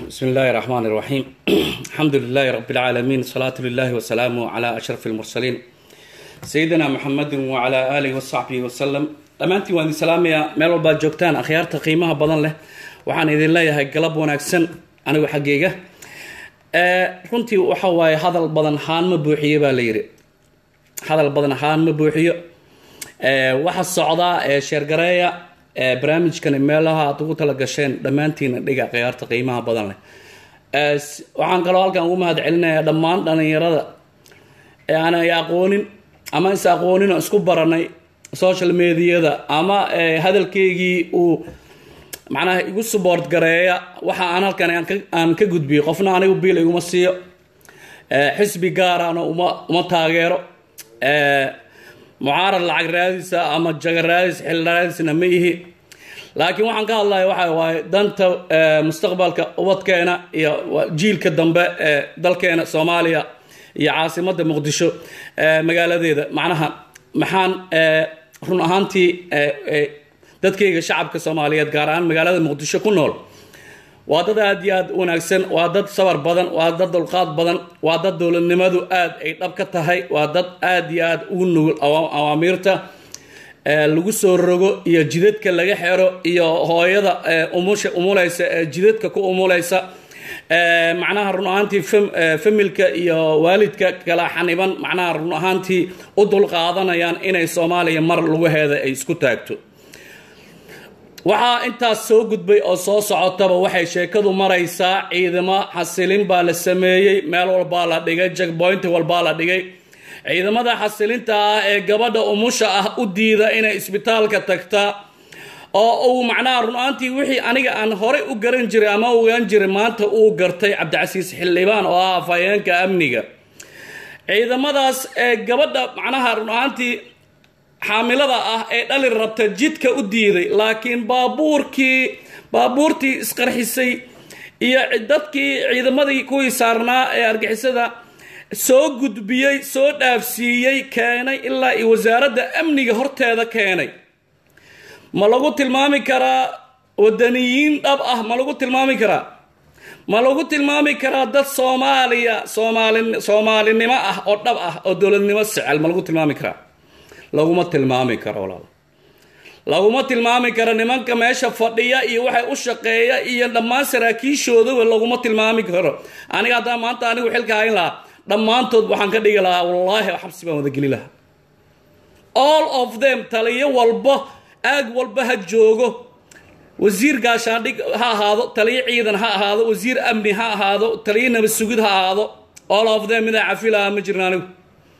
بسم الله الرحمن الرحيم الحمد لله رب العالمين صلاة لله وسلامه على أشرف المرسلين سيدنا محمد وعلى آله وصحبه وسلم dhammaantiin waan idin salaamayaa meel walbaad joogtaan akhyaarta qiimaha badan leh waxaan idin leeyahay galab wanaagsan anigu xaggeyga runtii waxa waaye hadal badan haan ma buuxiyo baa la yidhi hadal badan haan ma buuxiyo waxa socdaa ee sheergareeya barnaamijkani meelaha aad ugu tala gasheen dhammaantiina dhiga khiyaarta qiimaha badan leh waxaan kaloo halkan ugu mahad celinayaa dhammaan dhalinyarada ee aanay aqoonin ama is aqoonin oo isku baranay social mediada ama hadalkeygii uu macnaha igu support gareeya waxa aan halkan aan ka gudbiyo qofna anigu biil iguma siiyo xisbi gaarana uma uma taageero mucaarad lacag raadisa ama jaga raadis xil raadisna ma ihi laakiin waxaan ka hadlaya waxa waaye danta mustaqbalka ubadkeena iyo jiilka dambe ee dalkeena soomaaliya iyo caasimadda muqdisho magaaladeeda macnaha maxaan run ahaantii dadkayga shacabka soomaaliyeed gaar ahaan magaalada muqdisho ku nool waa dad aada iyo aada u wanaagsan waa dad sabar badan waa dad dulqaad badan waa dad dowladnimadu aada ay dhab ka tahay waa dad aada iyo aada ugu nugul awaamiirta lagu soo rogo iyo jidadka laga xero iyo hooyada umusha umuleysa ee jidadka ku umuleysa macnaha run ahaantii familka iyo waalidka kala xaniban macnaha run ahaantii u dulqaadanayaan inay soomaaliya mar lugaheeda ay isku taagto waxaa intaas soo gudbay oo soo socotaba waxay sheekadu maraysaa ciidamo xasilin baa la sameeyey meel walbaa la dhigay jackpoint walbaa la dhigay ciidamada xasilinta ah ee gabadha umusha ah u diida inay isbitaalka tagtaa oo uu macnaha run-aantii wixii aniga aan horey u garan jiray ama ogaan jiray maanta uu gartay cabdicasiis xildhibaan oo ah afhayeenka amniga ciidamadaas ee gabadha macnaha run-aantii xaamilada ah ee dhali rabta jidka u diiday laakiin baabuurkii baabuurtii isqarxisay iyo dadkii ciidamadii kuwii saarnaa ee argixisada soo gudbiyey soo dhaafsiiyey keenay ilaa iyo wasaaradda amniga horteeda keenay ma lagu tilmaami karaa wadaniyiin dhab ah ma lagu tilmaami karaa ma lagu tilmaami karaa dad soomaaliya soomaali soomaalinimo ah oo dhab ah oo dowladnimo secel ma lagu tilmaami karaa laguma tilmaami karo walaal laguma tilmaami karo nimanka meesha fadhiya iyo waxay u shaqeeya iyo dhammaan saraakiishoodaba laguma tilmaami karo aniga haddaan maanta anigu xilka hayn lahaa dhammaantood waxaan ka dhigi lahaa wallaahi xabsi baan wada geli lahaa all of them taliyo walba aag walba ha joogo wasiir gaashaandhig ha ahaado taliyo ciidan ha ahaado wasiir amni ha ahaado taliyo nabad sugid ha ahaado all of them midaa cafi lahaa ma jirna anigu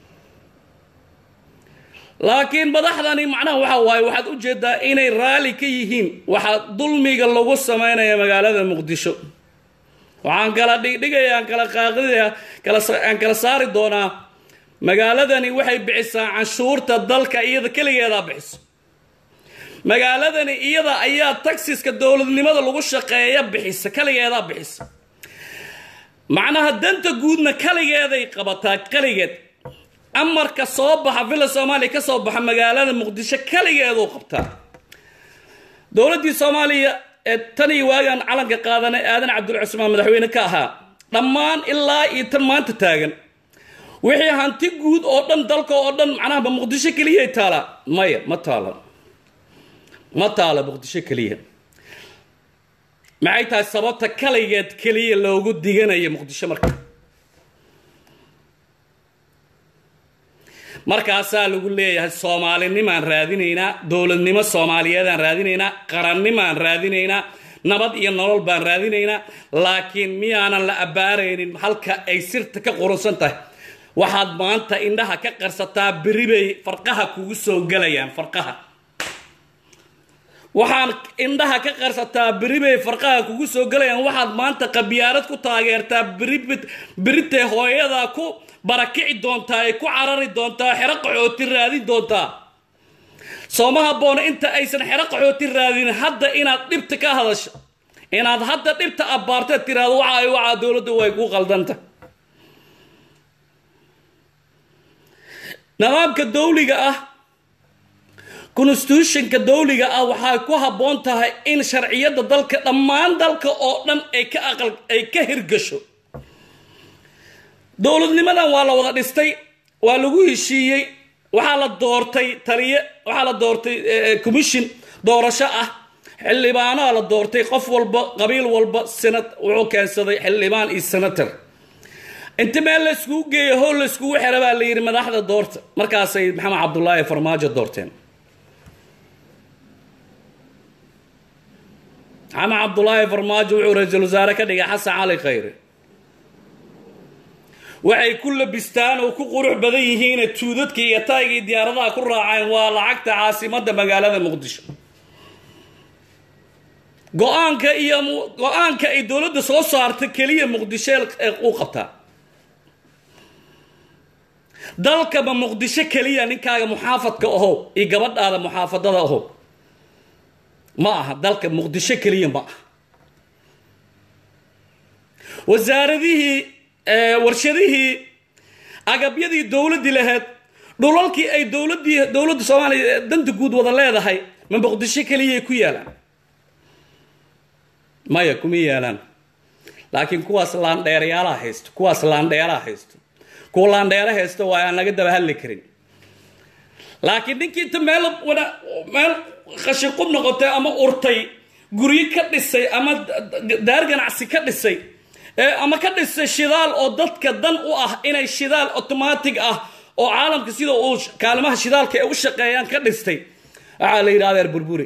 laakiin madaxdani macnaha waxa waaye waxaad u jeedaa inay raalli ka yihiin waxaa dulmiga lagu sameynaya magaalada muqdisho waxaan kala dhigdhigaya aan kala qaaqidaya aan kala saari doonaa magaaladani waxay bixisaa canshuurta dalka iyada keligeedaa bixiso magaaladani iyada ayaa taxiska dowladnimada lagu shaqeeya bixisa kaligeedaa bixisa macnaha danta guudna kaligeeday qabataa kaligeed amarka soo baxa villa soomaaliya ka soo baxa magaalada muqdisho kaligeeduu qabtaa dowladdii soomaaliya ee tan iyo waagaan calanka qaadanay aadan cabdul cusmaan madaxweyne ka ahaa dhammaan ilaa iyo tan maanta taagan wixii hanti guud oo dhan dalka oo dhan macnaha ma muqdisho keliyay taalaa maya ma taala ma taala muqdisho keliya maxay tahay sababta kaligeed keliya loogu diganayo muqdisho marka markaasaa lagu leeyahay soomaalinimaan raadinaynaa dowladnimo soomaaliyeedaan raadinaynaa qarannimaan raadinaynaa nabad iyo nolol baan raadinaynaa laakiin miyaanan la abbaaraynin halka ay sirta ka qurunsan tahay waxaad maanta indhaha ka qarsataa beri bay farqaha kugu soo gelayaan farqaha waxaan indhaha ka qarsataa beri bay farqaha kugu soo gelayaan waxaad maanta qabiyaarad ku taageertaa beritay hooyadaa ku barakici doontaa ay ku carari doontaa xero qaxooti raadin doontaa sooma habboona inta aysan xero qaxooti raadin hadda inaad dhibta ka hadasho inaad hadda dhibta abbaarteed tiraahdo waxa ay wacaa dowladda way ku qaldanta nidaamka dawliga ah constitutionka dowliga ah waxay ku habboon tahay in sharciyadda dalka dhammaan dalka oo dhan ay ka aqal ay ka hirgasho dowladnimadan waa la wada dhistay waa lagu heshiiyey waxaa la doortay taliye waxaa la doortay commission doorasho ah xildhibaanaa la doortay qof walba qabiil walba sanad wuxuu keensaday xildhibaan iyo senator inta meel la iskugu geeyo howl la iskugu xera baa la yidhi madaxda doorta markaasay maxamed cabdulaahi farmaajo doorteen maxamed cabdulaahi farmaajo wuxuu ra-iisul wasaare ka dhigay xasan cali khayre waxay ku labistaan oo ku qurux badan yihiine tuudadka iyo taayga iyo diyaaradaha ku raaceen waa lacagta caasimadda magaalada muqdisho go-aanka iyo go-aanka ay dowladda soo saarta keliya muqdisho u qabtaa dalkaba muqdisho keliya ninkaaga muxaafadka aho iyo gabadhaada muxaafadada aho ma aha dalka muqdisho keliya ma aha wasaaradihii warshadihii agabyadii dowladdii lahayd dhulalkii ay dowladii dowladda soomaaliya danta guud wada leedahay ma muqdisho keliyay ku yaalaan maya kuma yaalaan laakiin kuwaas laandheerayaalaha haysto kuwaas laandheeraha haysto kuwa laandheera haysto waa aan laga daba hadli karin laakiin ninkii inta meel wana meel qashinqub noqotay ama urtay guryo ka dhisay ama daar ganacsi ka dhisay ama ka dhisay shidaal oo dadka dan u ah inay shidaal automatic ah oo caalamka sida uu kaalimaha shidaalka ay u shaqeeyaan ka dhistay waxaa la yidhi adeer burburi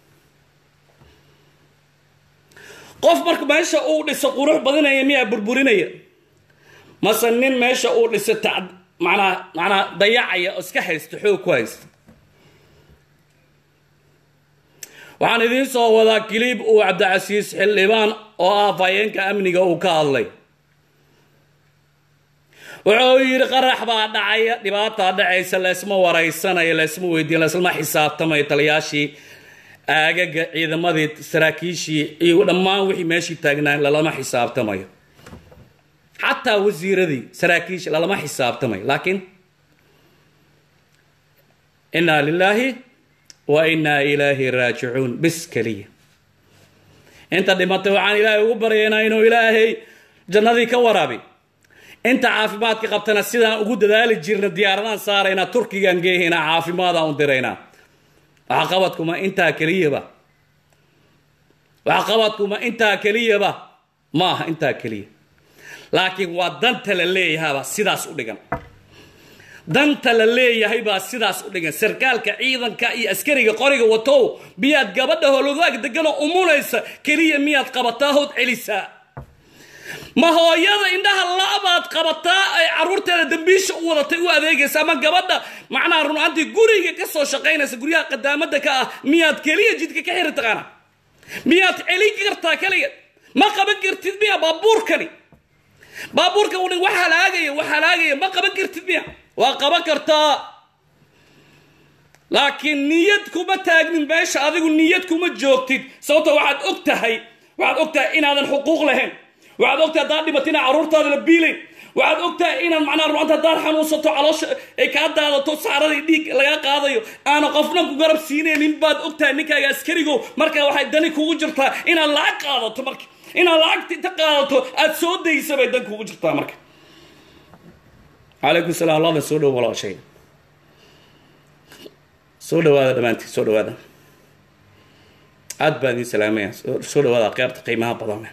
qof marka meesha uu dhiso qurux badinaya miyaa burburinaya mase nin meesha uu dhiso ta manaa manaa dayacaya oo iska haysta xoog ku haysta waxaan idiin soo wadaa kiliib uu cabdicasiis xildhibaan oo ah fayeenka amniga uu ka hadlay wuxuu yidhi qarax baa dhacaya dhibaataa dhacaysa laysma waraysanayo laysma weydiin laislama xisaabtamayo taliyaashii aagaga ciidamadii saraakiishii iyo dhammaan wixii meeshii taagnaa lalama xisaabtamayo xataa wasiiradii saraakiishi lalama xisaabtamayo laakiin inaa lilaahi wa inaa ilaahi raajicuun bis keliya inta dhimatay waxaan ilaahay ugu baryaynaa inuu ilaahay jannadii ka waraabi inta caafimaadka qabtana sidaan ugu dadaali jirna diyaaradaan saaraynaa turkigaan geehaynaa caafimaadaan u diraynaa waxqabadkuma intaa keliyaba waxqabadkuma intaa keliyaba ma aha intaa keliya laakiin waa danta la leeyahabaa sidaas u dhigan danta la leeyahay baa sidaas u dhigan sarkaalka ciidanka iyo askariga qoriga watow miyaad gabadha hologaag deganoo umunaysa keliya miyaad qabataa hood celisaa ma hooyada indhaha la'baad qabataa ay caruurteeda dambiisha u wadatay u adeegaysa ama gabadha macnaha runaantii guriga ka soo shaqaynaysa guryaha qadaamada ka ah miyaad keliya jidka ka xiri taqaana miyaad celin kartaa keliya ma qaban kartid miya baabuurkani baabuurka u wax halaagaya wax halaagaya ma qaban kartid miya waa qaban kartaa laakiin niyad kuma taagnin meesha adigu niyad kuma joogtid sababto waxaad og tahay waxaad og tahay inaadan xuquuq lahayn waxaad ogtahay haddaad dhimato inaa carruurtaada la biilayn waxaad ogtahay inaad macnaha ruanta haddaad xanuunsato caloosha ay kaa daadato saaradii dhiig lagaa qaadayo aana qofna ku garab siinaynin baad ogtahay ninkaaga askarigo marka waxay dani kugu jirtaa inaad lacag qaadato marka inaad lacagta inta qaadato aada soo daysa bay dan kugu jirtaa marka calaykum salam allahda soo dhow walaashay soo dhawaada dhammaantiin soo dhawaada aad baan idiin salaamaya soo dhawaada qeybta qiimaha badan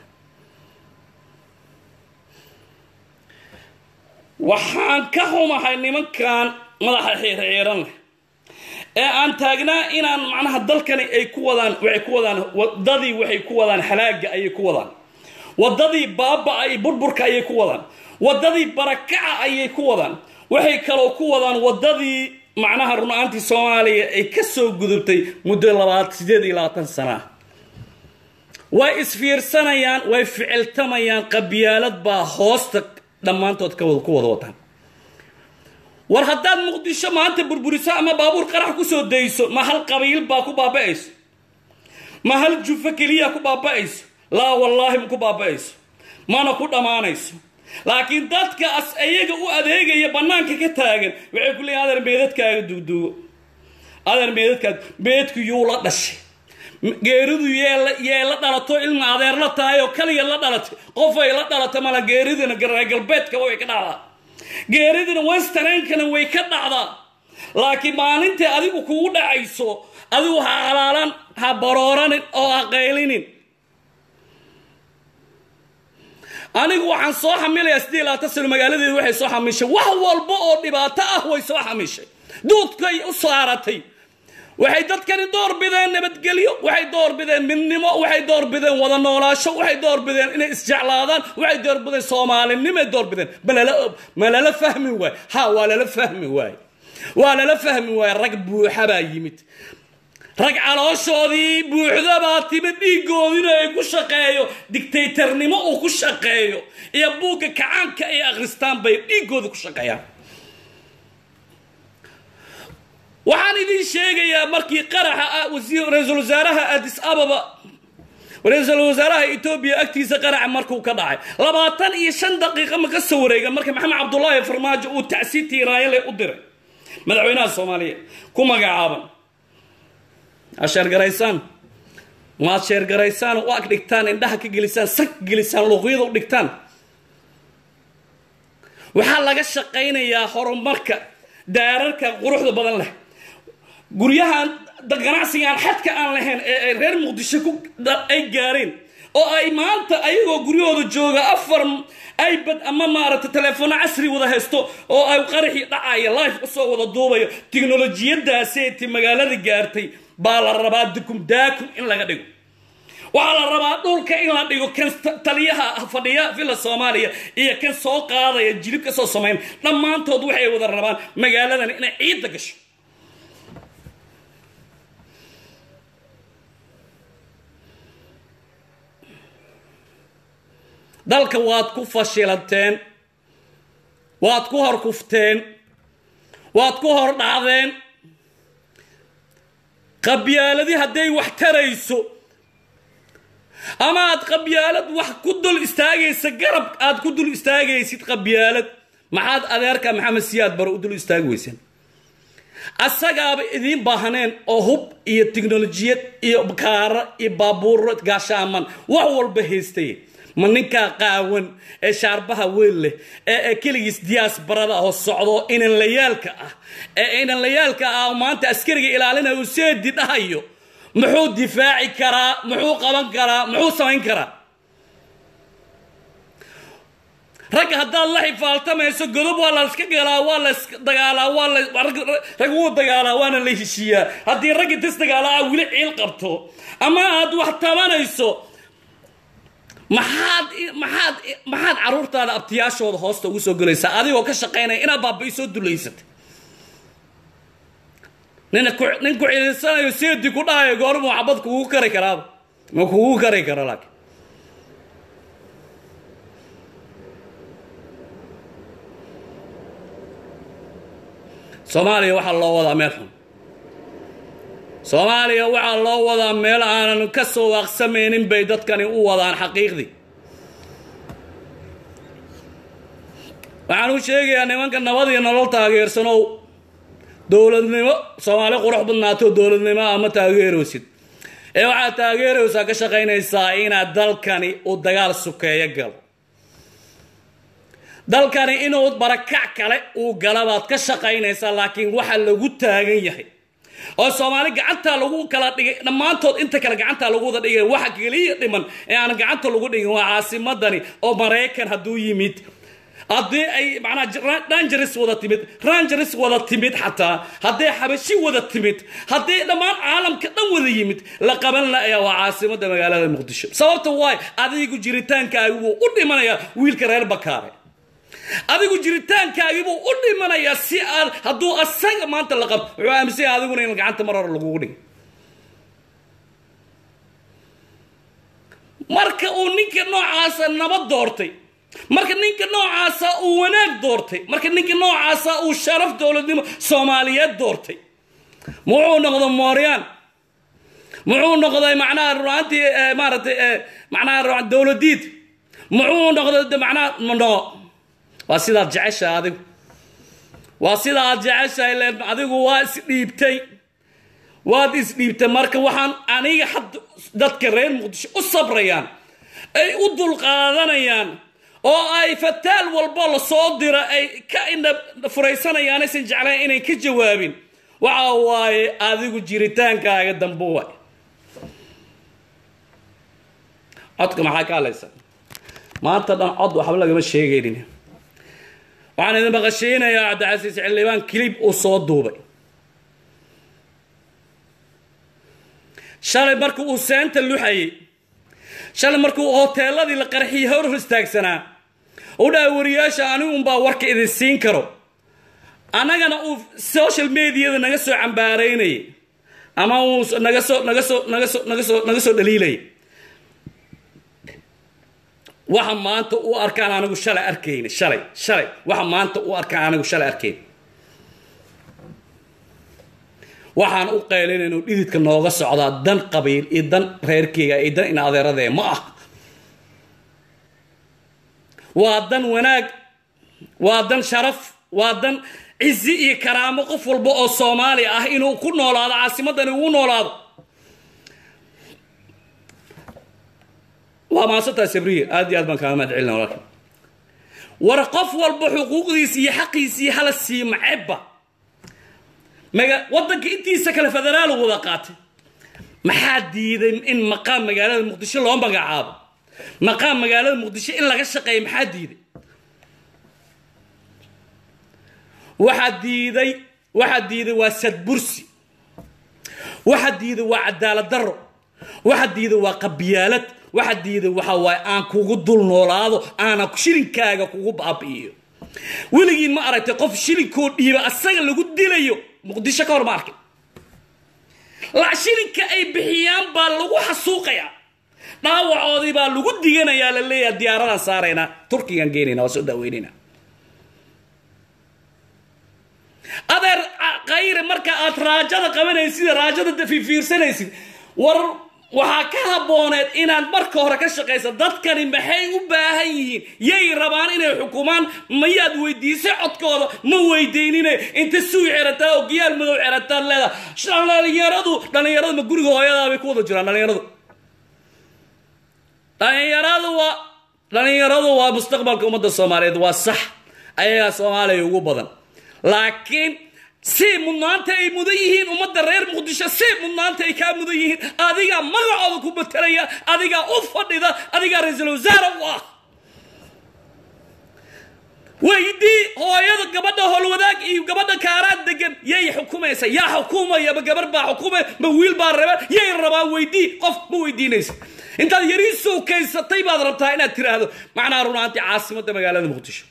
waxaan ka xumahay nimankan madaxa xiirxiiran leh ee aan taagnaa inaan macnaha dalkani ay ku wadaan waxay ku wadaan wadadii waxay ku wadaan halaaga ayay ku wadaan wadadii baaba-a iyo burburka ayay ku wadaan wadadii barakaca ayay ku wadaan waxay kaloo ku wadaan wadadii macnaha run-aantii soomaaliya ay ka soo gudubtay muddo labaad sideed iyo labaatan sana ah way isfiirsanayaan way ficiltamayaan qabyaalad baa hoosta dhammaantood ka ku wada wataan war haddaad muqdisho maanta burburiso ama baabuur qarax kusoo dayso ma hal qabiil baa ku baaba-ayso ma hal jufo keliya ku baaba-ayso laa wallaahi ma ku baaba-ayso mana ku dhammaanayso laakiin dadka as iyaga u adeegaya bannaanka ka taagan waxay ku leeyihin adeer meedadkaaga duugduugo adeer meedadkaad meedku yuu la dhashay geeridu yee la dhalato ilma adeer la tahay oo kaliya la dhalatay qofay la dhalatay mala geeridina reer galbeedkaba way ka dhacdaa geeridina westerankana way ka dhacdaa laakiin maalintai adigu kugu dhacayso adigu ha calaalan ha barooranin oo ha qaylinin anigu waxaan soo xamilayaa sidii labaatan sano magaaladeedu waxay soo xamishay wax walba oo dhibaato ah way soo xamishay duudkay u saaratay waxay dadkani door bideen nabadgelyo waxay door bideen midnimo waxay door bideen wada noolaasho waxay door bideen inay isjeclaadaan waxay door bideen soomaalinimay door bideen ma lala fahmi waay ha waa lala fahmi waay waa lala fahmi waay rag buuxa baa yimid rag calooshoodii buuxdabaa timid dhiigoodina ay ku shaqeeyo dictaytarnimo uu ku shaqeeyo iyo buugga kacaanka ay akhristaan bay dhiigooda ku shaqeeyaan waxaan idin sheegayaa markii qaraxa ra-iisul wasaaraha adis ababa ra-iisul wasaaraha etoobiya agtiisa qaraxa markuu ka dhacay labaatan iyo shan daqiiqa ma ka soo wareega marka maxamed cabdulaahi farmaajo uu tacsiid tiiraayale u diray madaxweynaha soomaaliya ku magacaaban aad sheergaraysaan maad sheergaraysaan u ag dhigtaan indhaha ka gelisaan sag ka gelisaan luuqyada u dhigtaan waxaa laga shaqaynayaa horumarka daararka quruxda badan leh guryahan ganacsigaan xadka aan lahayn ee ay reer muqdisho ku ay gaareen oo ay maanta ayagoo guryahooda jooga afar ibad ama maaragtay teleefoono casri wada haysto oo ay qaraxii dhacaya life usoo wada duubayo tiknolojiyadaaseeti magaalada gaartay baa la rabaa dukum daakum in laga dhigo waxaa la rabaa dhulka in la dhigo kan taliyaha fadhiya villa soomaaliya iyo kan soo qaadaya jilib ka soo samayn dhammaantood waxay wada rabaan magaaladan inay ciidda gasho dalka waad ku fashilanteen waad ku hor kufteen waad ku hor dhacdeen qabyaaladii hadday wax tarayso ama aad qabyaalad wax ku dul istaagaysa garab aad ku dul istaagaysid qabyaalad maxaad adeerka maxamed siyaad bare u dul istaagi weyseen asagaaba idiin baahneen oo hub iyo tiknolojiyad iyo kaara iyo baabuuro gaashaaman wax walba haystay ma ninkaa qaawan ee shaarbaha weyn leh ee keligiis diyaas barada oo socdo inan layaalka ah ee inan layaalka ah maanta askariga ilaalinayo uu seedi dhahayo muxuu difaaci karaa muxuu qaban karaa muxuu samayn karaa ragga haddaad la xifaaltamayso godob waa la iska galaa waa la dagaalaa waa la rag wuu dagaalaa waana la heshiiyaa haddii raggi dis dagaalaa weli ciil qabto ama aad wax tabanayso maxaad maxaad maxaad caruurtaada abtiyaashooda hoosta ugu soo gelaysaa adigoo ka shaqaynaya inaad baaba-i soo dulaysatay nina ku nin ku ciliisanayo seedi ku dhahayo goormu xabad kugu kari karaaba ma kugu kari karo laakiin soomaaliya waxaa loo wadaa meel xun soomaaliya waxaa loo wadaa meel aanan ka soo waaqsamaynin bay dadkani u wadaan xaqiiqdii waxaan u sheegayaa nimanka nabad iyo nolol taageersanow dowladnimo soomaali qurux badnaato dowladnimo ama taageeraysid ee waxaad taageeraysaa ka shaqaynaysaa inaad dalkani uu dagaal sukeeyo galo dalkani inuu barakac kale uu gala baad ka shaqaynaysaa laakiin waxa lagu taagan yahay oo soomaali gacantaa lagu kala dhigay dhammaantood inta kale gacantaa lagu wada dhigay waxa keliya dhiman ee aan gacanta lagu dhigin waa caasimadani oo maraykan hadduu yimid haddii ay macnaa rangeres wada timid rangeres wada timid xataa hadday xabashi wada timid haddii dhammaan caalamka dhan wada yimid la qaban la'aya waa caasimadda magaalada muqdisho sababta waay adigu jiritaankaagi wuu u dhimanayaa wiilka reer bakaare adigu jiritaankaagiibuu u dhimanayaa si aad hadduu asaga maanta la qabto wuxuu aaminsanya adiguna in gacanta mar hore lagugu dhigay marka uu ninka noocaasa nabad doortay marka ninka noocaasa uu wanaag doortay marka ninka noocaasa uu sharaf dowladnimo soomaaliyeed doortay muxuu noqdo mooryaan muxuu noqday macnaha ruantii maaragtay macnaha dowladiid muxuu noqday macnaha no waa sidaad jeceshahay adigu waa sidaad jeceshahay len adigu waa isdhiibtay waad isdhiibta marka waxaan aniga hadda dadka reer muqdisho u sabrayaan ay u dulqaadanayaan oo ay fataal walbo lasoo dira ay ka indha furaysanayaan aysan jeclayn inay ka jawaabin waxa waaye adigu jiritaankaaga dambe waay codka maxaa ka hadlaysa maanta dhan cod waxba lagama sheegaynin waxaan idin maqashaynayaa cabdicasiis xildhibaan kilib uu soo duubay shalay markii uu seenta luxayay shalay markii uu hoteeladii la qarxiyay hor hor istaagsanaa u dhahay wariyaasha anigu unbaa warka idin siin karo annagana uu social mediada naga soo cambaaraynayay ama uu naga soo naga soo naga soo naga soo naga soo dhaliilayay waxa maanta u arkaan anigu shalay arkayna shalay shalay waxa maanta u arkaan anigu shalay arkayn waxaan u qaylinayno dhididka nooga socdaa dan qabiil iyo dan reerkeyga iyo dan ina adeeradee ma ah waa dan wanaag waa dan sharaf waa dan cizi iyo karaamo qof walba oo soomaali ah inuu ku noolaado caasimadani ugu noolaado waa maasantaa sabriya aad iyo aad baan kaaga mahad celina walaalka war qof walba xuquuqdiisa iyo xaqiisii hala sii macebba maga waddanka intiisa kale federaal wada qaatay maxaa diiday in maqaam magaalada muqdisho loo magacaabo maqaam magaalada muqdisho in laga shaqeeyo maxaa diiday waxaa diiday waxaa diiday waa sadbursi waxaa diiday waa cadaalad darro waxaa diiday waa qabiyaalad waxaa diiday waxa waaye aan kugu dul noolaado aana shilinkaaga kugu baabi'iyo weligiin ma aragtay qof shilinkoo dhiiba asaga lagu dilayo muqdisho ka hor ma arkay la shilinka ay bixiyaan baa lagu xasuuqayaa dhaawacoodii baa lagu diganayaa la leeyaha diyaaradaan saaraynaa turkigaan geenayna waa soo daaweynayna adeer kayre marka aad raajada qabanaysid raajada fiirsanaysid war waxaa ka habbooneed inaad marka hore ka shaqaysa dadkani maxay u baahan yihiin yay rabaan inay xukumaan mayaad weydiisay codkooda ma weydiinine inta suuy xerataa oo giyaal madow xerataad leedaha dhalinyaradu dhalinyaradu ma guriga hooyadaabay ku wada jiraan dhalinyaradu dhalinyaradu waa dhalinyaradu waa mustaqbalka ummadda soomaaliyeed waa sax ayagaa soomaaliya ugu badan laakiin si mudnaanta ay mudan yihiin ummadda reer muqdisho si mudnaanta ay kaa mudan yihiin adigaa magacooda ku matalaya adigaa u fadhida adigaa ra-iisul wasaare u ah weydii hooyada gabadha howlwadaag iyo gabadha kaaraad degan yay xukumaysa yaa xukumaya ma gabar baa xukumay ma wiil baa raba yay rabaa weydii qof ma weydiinaysa intaad yarii sowkaysatay baad rabtaa inaad tiraahdo macnaha runaantii caasimadda magaalada muqdisho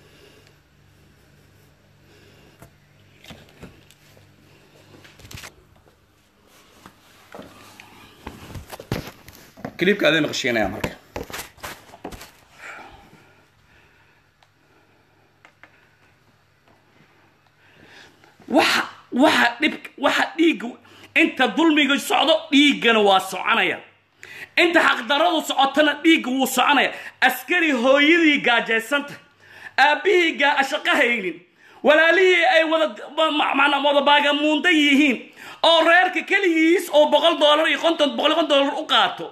klibka adin maqshiinaya marka waxa waxa dhib waxa dhiigga inta dulmiga socdo dhiiggana waa soconaya inta xaqdaradu socotana dhiigga wuu soconaya askari hooyadii gaajaysanta aabbihii gaa shaqo haynin walaalihii ay wada macnaa wada baagamuundan yihiin oo reerka keligiis oo boqol doolar iyo konton boqol iyo konton doolar u qaato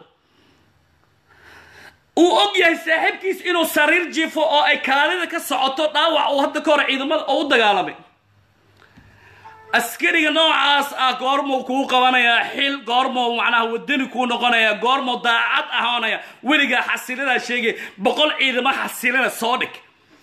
uu og yahay saaxiibkiis inuu sariir jifo oo ay kaalida ka socoto dhaawac uu hadda ka hor ciidamada oo u dagaalamay askariga noocaas ah goormuu kuu qabanayaa xil goormuu macnaha wadani kuu noqonayaa goormuu daacad ahoonaya weligaa xasilinaa sheegay boqol ciidamo xasilina soo dhig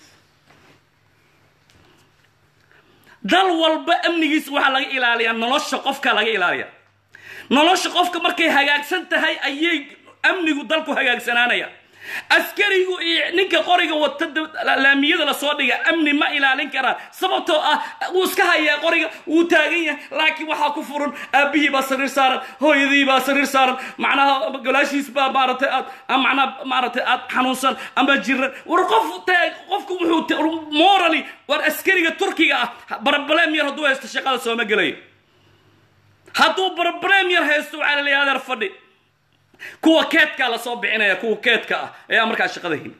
dal walba amnigiisa waxaa laga ilaaliyaa nolosha qofka laga ilaaliya nolosha qofka markay hagaagsan tahay ayay amnigu dalku hagaagsanaanaya askarigu iyo ninka qoriga wata laamiyada lasoo dhiga amni ma ilaalin karaan sababtoo ah wuu iska hayaa qoriga wuu taagan yahay laakiin waxaa ku furan aabbihii baa sariir saaran hooyadii baa sariir saaran macnaha golaashiis baa maaratay aad macnaha maaratay aad xanuunsan ama jiran war qof qofku wuxuu morally war askariga turkiga ah barbalem yar hadduu haysto shaqada sooma gelayo hadduu barbalem yar haysto waxaa la leeyahay adeer fadhi kuwa keedkaa lasoo bixinaya kuwa keedka ah ayaa markaa shaqada hin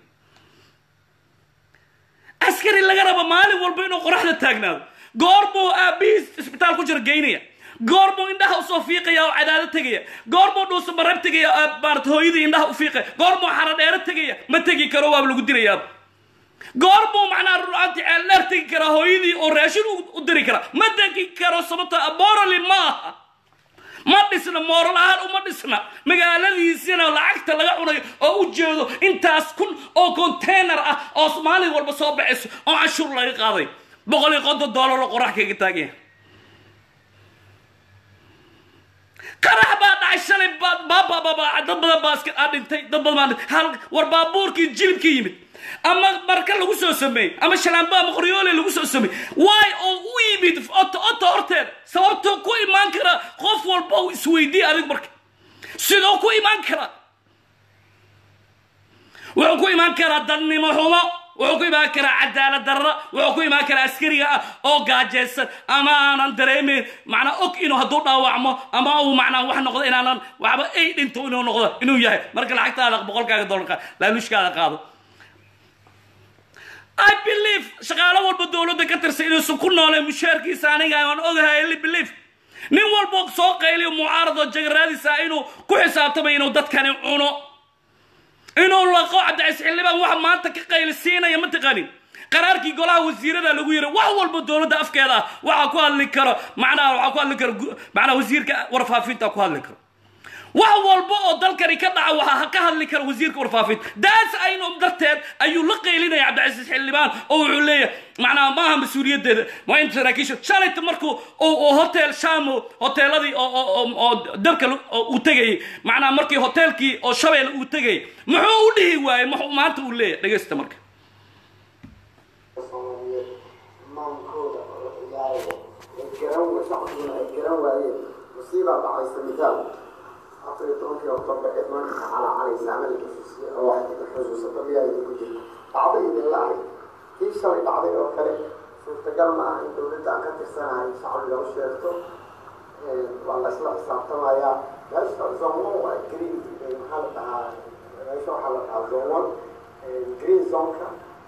askari laga rabo maalin walba inuu qoraxda taagnaado goor buu aabbihiis isbitaal ku jira geynaya goormuu indhaha usoo fiiqaya oo cadaado tegaya goormuu dhuusa marab tegaya maarata hooyadii indhaha u fiiqaya goormuu xaradheero tegaya ma tegi karo waaba lagu dirayaaba goormuu macnaha ruanti ceeldheer tegi karaa hooyadii oo raashin u diri karaa ma tegi karo sababto morally ma aha ma dhisna mooral ahaan uma dhisna magaaladiisina lacagta laga cunayo oo u jeedo intaas kun oo container ah oo maalin walba soo baxayso oo canshuur laga qaaday boqol iyo konton dollar oo qorax kaga taaganya qarax baa dhacay shalay baabababa dad badan baa iska dhintay dad badan baa dhintay hal war baabuurkii jilibka yimid ama marka lagu soo sameeyey ama shalaambo ama qoryoole lagu soo sameeyey waay oo u yimid oto oto horteeda sababtoo ku imaan kara qof walba uu isweydiiya adig marka sidoo ku imaan kara wuxuu ku imaan karaa dadnimo xumo wuxuu ku imaan karaa cadaalad darra wuxuu ku imaan karaa askariga ah oo gaajaysan ama aanan dareemeyn macnaa og inuu hadduu dhaawacmo ama uu macnaa wax noqdo inaanan waxba ay dhinto inuu noqdo inuu yahay marka lacagtaada boqolkaaga dollarka laanushkaada qaado i believe shaqaalo walba dowladda ka tirsan inuusan ku nooleen mushaarkiisa aniga aan ogahay li believe nin walba soo qayliyo mucaarado jagaraadiisa inuu ku xisaabtamay inuu dadkani cuno inuu laqo cabdicais xildhibaan waxa maanta ka qaylisiinaya ma taqanin qaraarkii golaha wasiirada lagu yiri wax walba dowladda afkeeda ah waxaa ku hadli karo macnaha waxaa ku hadli karo macnaha wasiirka warfaafinta ku hadli karo wax walba oo dalkani ka dhaca waxaa ka hadli kara wasiirka warfaafinta daas aynu darteed ayuu la qaylinaya cabdicasiis xildhibaan oo wuxuu leeyahay macnaha maaha mas-uuliyaddeeda waa in saraakiisha shalayta markuu hotel shamo hoteeladii oo dabka uu tegayay macnaha markii hoteelkii oo shabeel uu tegayay muxuu u dhihi waayey muxuu maanta uu leeyahay dhegaysta marka musiibaa dhacaysa midaal afar iyo tobankii october ee maanta calaacanaysa camalkiisa oo waxay xusuusata miyaayda ku jirta dhacday idin la-ay kii shalay dhacday oo kale suurtagal ma ah in dowladda aan ka tirsanahay shacbiga u sheegto waa la isla xisaabtamayaa meesha zone one waa green maxaa la dhahaa meesha waxaa la dhahaa zone one green zoneka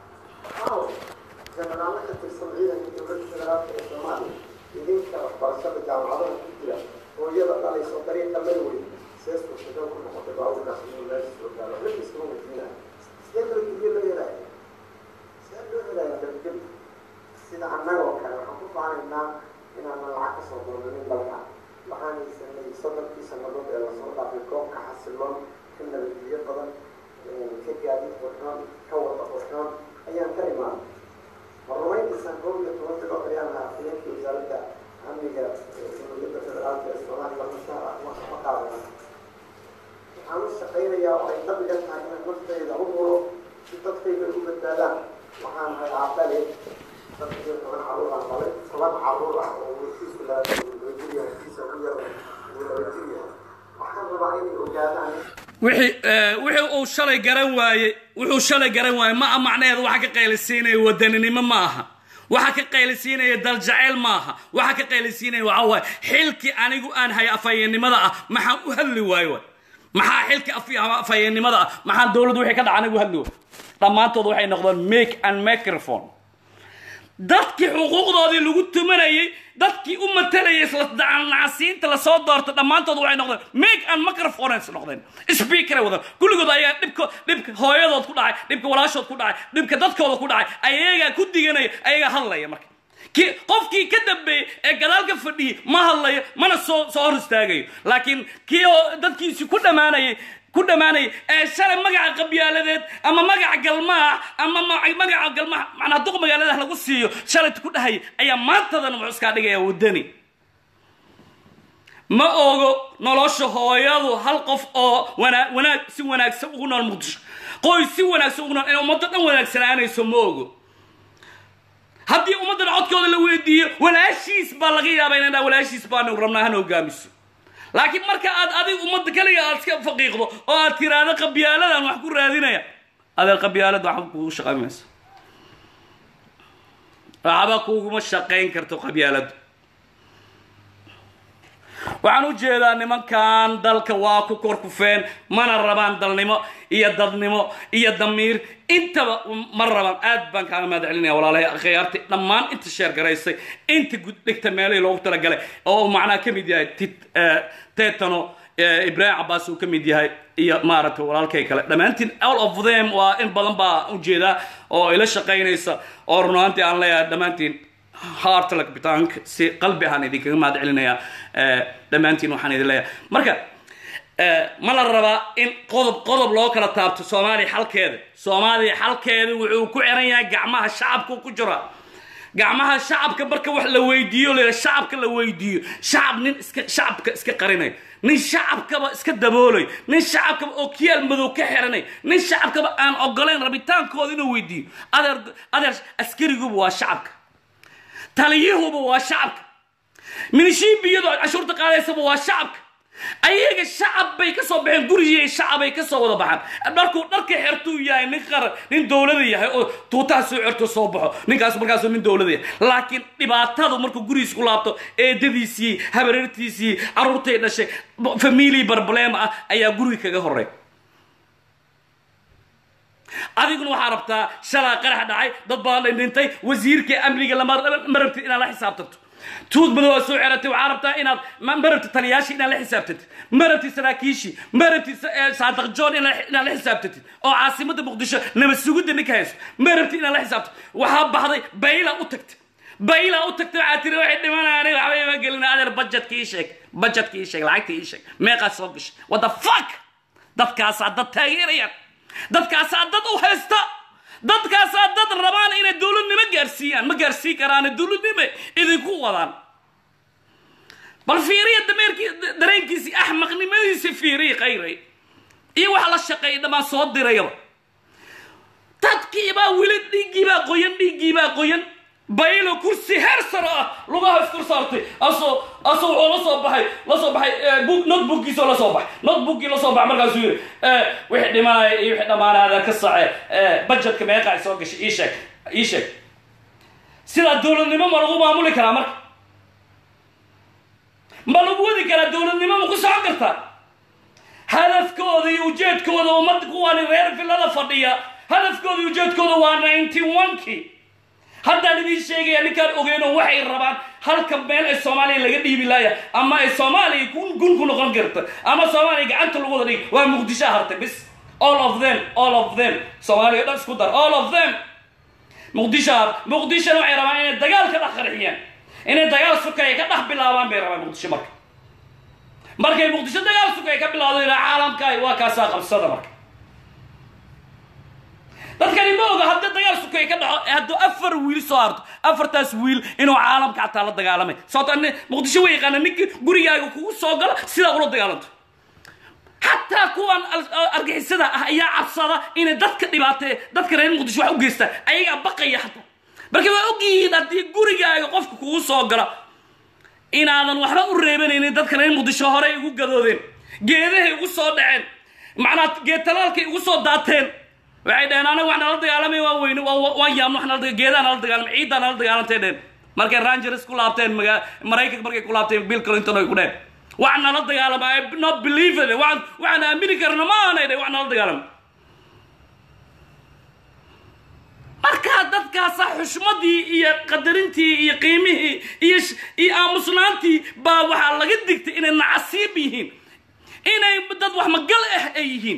jenaraalo ka tirsan ciidanka dowladda federaalka ee soomaaliya idinka waxbarashada jaamacadaha ku jira hooyada dhalayso dariiqa marwey see suurtagal ku noqotay baabuurkaas inuu meesha soo gaaro waxba iskuma weydiinaya sidee nabadgelyo loo helaya sidee loo helaya nabadgelyo sida annagoo kale waxaan ku faanaynaa inaanan lacag kasoo doonanin dalka waxaan haysanay soddonkii sannadood ee lasoo dhaafay goobka xasiloon ka nabadgelyo badan ka gaadiid qurxoon ka wada qurxoon ayaan ka imaanay horumayntiisaan koob iyo toban bilood ayaan ahaa afhayeenkii wasaaradda amniga dowladda federaalka ee soomaaliya mashaar ah ma qaadana waxaan u shaqaynayaa oo ay dabiga tahay inaan naftayda u huro si dadkayga u badbaadaan waxaan ahay aabale dad iyo toban caruur aan dhalay toban caruur ah oo weysiisu labajiriya kiisa ku yar uu labajiriya waxaan rabaa inay ogaadaan wixii uu shalay garan waayey wuxuu shalay garan waayey ma macnaheeda waxa ka qaylisiinaya wadaninimo ma aha waxa ka qaylisiinaya daljaceyl ma aha waxa ka qaylisiinaya waxa waaye xilkii anigu aan haya afhayeennimada ah maxaan u hadli waayo waay maxaa xilkii afhayeennimada ah maxaan dowladdu wixii ka dhaca anigu hadli waayo dhammaantood waxay noqdeen make and microphone dadkii xuquuqdoodii lagu tumanayay dadkii u matalayay nacasiinta lasoo doortay dhammaantood waxay noqdeen make and microphones noqdeen speakeray wadaan kulligood ayaa dhibka dhibka hooyadood ku dhacay dhibka walaashood ku dhacay dhibka dadkooda ku dhacay ayagaa ku diganaya ayagaa hadlaya marka ki qofkii ka dambeeyey ee gadaalka fadhiyey ma hadlayo mana soo soo hor istaagayo laakiin kii dadkiisi ku dhammaanayay ku dhammaanaya ee shalay magaca qabyaaladeed ama magaca galmaax ama magaca galmaax macnaa duq magaaladaha lagu siiyo shalayta ku dhahaya ayaa maantadana wuxuu iskaa dhigaya wadani ma ogo nolosha hooyadu hal qof oo wanaa wanaag si wanaagsan ugu nool muqdisho qoys si wanaagsan ugu nool in ummaddo dhan wanaagsanaanayso ma ogo haddii ummaddan codkooda la weydiiyo walaashiis baa laga yaabaa inay dhaa walaashiis baanu rabnaa hana hogaamiso laakiin marka aad adig ummadda kaliga aad iska faqiiqdo oo aad tiraahdo qabyaaladan wax ku raadinaya adeer qabyaalad waxba kugu shaqayn mayso waxba kuguma shaqayn karto qabyaaladu waxaan u jeedaa nimankan dalka waa ku korkufeen mana rabaan dalnimo iyo dadnimo iyo damiir intaba ma rabaan aad baan kaaga mahad celinaya walaalahay akhyaarti dhammaan inta sheer garaysay inta guddhigta meelihii loogu talagalay oo uu macnaha ka mid yahay tit tetano ibraahim cabaas uu ka mid yahay iyo maaragtay walaalkay kale dhammaantiin all of them waa in badan baa ujeedaa oo ila shaqaynaysa oo runaantii aan leeyahay dhammaantiin heartla bitaanka si qalbi ahaan idinkaga mahad celinayaa dhammaantiin waxaan idin leeyahay marka ma la rabaa in qodob qodob loo kala taabto soomaaliya xalkeeda soomaaliya xalkeeda wuxuu ku xiran yahay gacmaha shacabku ku jira gacmaha shacabka marka wax la weydiiyo la shacabka la weydiiyo shacab nin iska shacabka iska qarinay nin shacabkaba iska daboolay nin shacabkaba oo kiyaal madow ka xiranay nin shacabkaba aan ogolayn rabitaankooda inuu weydiiyo adeer adeer askariguba waa shacabka taliyahuba waa shacabka minishiibiyadu cashuurta qaadaysaba waa shacabka ayaga shacab bay ka soo baxeen gurigii shacabay ka soo wada baxaan dharkuu dharka xertuu yahay nin qaran nin dowlada yahay oo tuutaha soo xerto soo baxo ninkaas markaasuu nin dowlada yahay laakiin dhibaatadu markuu gurigiis ku laabto eedadiisii habareertiisii carruurtay dhashay famili barbalem ah ayaa guriga kaga horey adiguna waxaa rabtaa shalaa qarax dhacay dad badan dhintay wasiirka amniga lama rabtid inaad la xisaabtanto tuud madow aad soo xeratay waxaa rabtaa inaad ma rabtid taliyaashii inaad la xisaabtantid ma rabtid saraakiishii ma rabtid saadaq john inaad la xisaabtantid oo caasimada muqdisho nabad sugidda ninka hayso ma rabtid inaad la xisaabto waxaa baxday bayla u tagtay bayla u tagtay waxaa tiri waxay dhimanayaan waxba ima gelin adeer budgetka ii sheeg budgetka ii sheeg lacagta ii sheeg meeqaa soo gashay what the fuck dadkaasaa dad taageerayaan dadkaasaa dad u haysta dadkaasaa dad rabaan inay dowladnimo gaarsiiyaan ma gaarsiin karaane dowladnimo idinku wadaan bal fiiriya dameerkii dareenkiisii axmaqnimadiisi fiiriya khayray iyo waxa la shaqeeyay dhammaan soo dirayaba dadkiibaa weli dhiiggiibaa qoyan dhiiggiibaa qoyan baylo kursi heer saro ah lugaha iskur saartay asoo asoo wuxuu la soo baxay la soo baxay notebookkiisoo la soo baxay notebookkii la soo baxay markaasuu yidhi wixii dhimaanaya iyo wixii dhammaanaada ka sace budgetka meeqa soo gashay ii sheeg ii sheeg sidaa dowladnimo ma lagu maamuli karaa marka ma lagu wadi karaa dowladnimo ma ku socon kartaa hadafkooda iyo ujeedkooda ummadda kuwaani reer villada fadhiya hadafkooda iyo ujeedkooda waa ninety one-kii haddaan idiin sheegaya ninkaan ogeyno waxay rabaan halka meel ay soomaaliya laga dhiibi laaya ama ay soomaaliya gun ku noqon karta ama soomaaliya gacanta lagu wada dhig waa muqdisho hartay bis all of them all of them soomaaliya dhan isku dar all of them muqdisho har muqdishona waxay rabaan inay dagaal ka dhex qarxiyaan inay dagaal sukaya ka dhex bilaabaan bay rabaan muqdisho marka markay muqdisho dagaal sukaya ka bilaado ilaa caalamka waa kaasaa qabsada marka dadkani ma oga haddii dagaal sukay ka dhaco hadduu afar wiil soo harto afartaas wiil inuu caalamka xataa la dagaalamay sababto muqdisho way yaqaana ninka gurigaaga kugu soo gala sidaa ula dagaalanto xataa kuwan argixisada ah ayaa cabsada inay dadka dhibaatee dadka reer muqdisho wax u geystaan ayagaa baqaya xataa marka waa ogyihiin haddii gurigaaga qofka kugu soo gala inaadan waxba u reebanaynin dadka reer muqdisho horey ugu gadoodeen geedahay ugu soo dhaceen macnaa geed talaalkay ugu soo daateen waxay dhaheen anaga wax nala dagaalamay waan weyne waan yaamno wax nala geedaa nala dagaalamay ciiddaa nala dagaalantay dheen markay rangers ku laabteen maga maraykanka markay ku laabteen bill clinton ay ku dheen wax nala dagaalama i not believe it waxaan waxaan aamini karna ma aanay dheen wax nala dagaalama markaa dadkaasa xushmadii iyo qadarintii iyo qiimihii iyo iyo aamusnaantii baa waxaa laga digtay inay nacasiib yihiin inay dad wax magal ah ay yihiin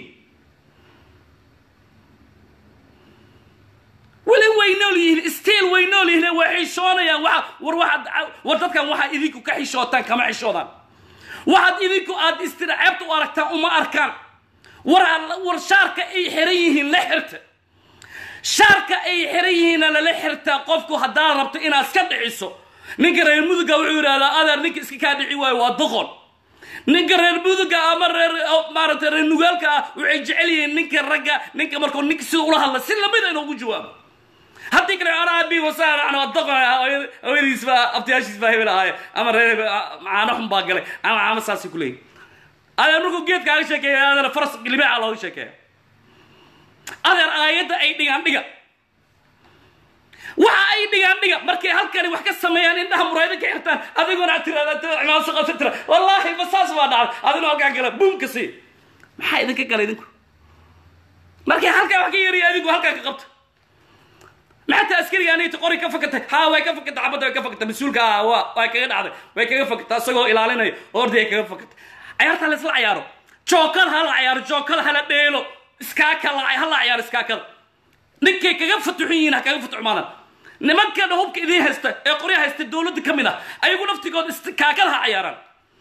weli way nool yihiin stiil way nool yihiin way xishoonayaan waa war waxaad war dadkan waxaad idinku ka xishootaan kama xishoodaan waxaad idinku aad istira ceebta u aragtaan uma arkaan war war shaarka ay xiran yihiin la xirta shaarka ay xiran yihiinna lala xirtaa qofku haddaad rabto inaad iska dhiciso ninka reer muduga wuxuu yidhahdaa adeer ninka iska kaa dhici waayo waa doqon ninka reer muduga ama reer maaragtay reer nugaalka ah waxay jecel yihiin ninka ragga ninka markuu ninka sida ula hadla si lamida inoogu jawaabo haddii kale anaa abi wasaar ana doqon hooyadiis baa abtiyaashiis baa hebel ahaaye ama reer caano xun baa galay ama caamo saasay ku leeyihin adeer markuu geedkaaga sheekeeya adeer faras libaaca looga sheekeeya adeer aayadda ay dhigaan dhiga waxa ay dhigaan dhiga markay halkani wax ka sameeyaan indhaha muraayada ka xirtaan adiguna aad tirada cimaamad soo qabsan tira wallaahi ma saas baa dhacday adiguna halkaa gala buumka sii maxaa idinka gala idinku markay halkaa wax ka yariya adigu halkaa ka qabta maxataa askariga anita qori ka fakatay ha way ka fakatay xabadda way ka fakatay mas-uulka ah waa way kaga dhacday way kaga fakatay isagoo ilaalinayo ordi ay kaga fakatay cayaarta la isla cayaaro jookada hala cayaaro jookada hala dheelo iskaaka hala cayaaro iskaakada ninkay kaga fatuxun yihiin ha kaga fatuxmaadaan nimankan hubka idiin haysta ee qorya haysta dowladda ka mid ah ayagu naftigood iskaakada ha cayaaraan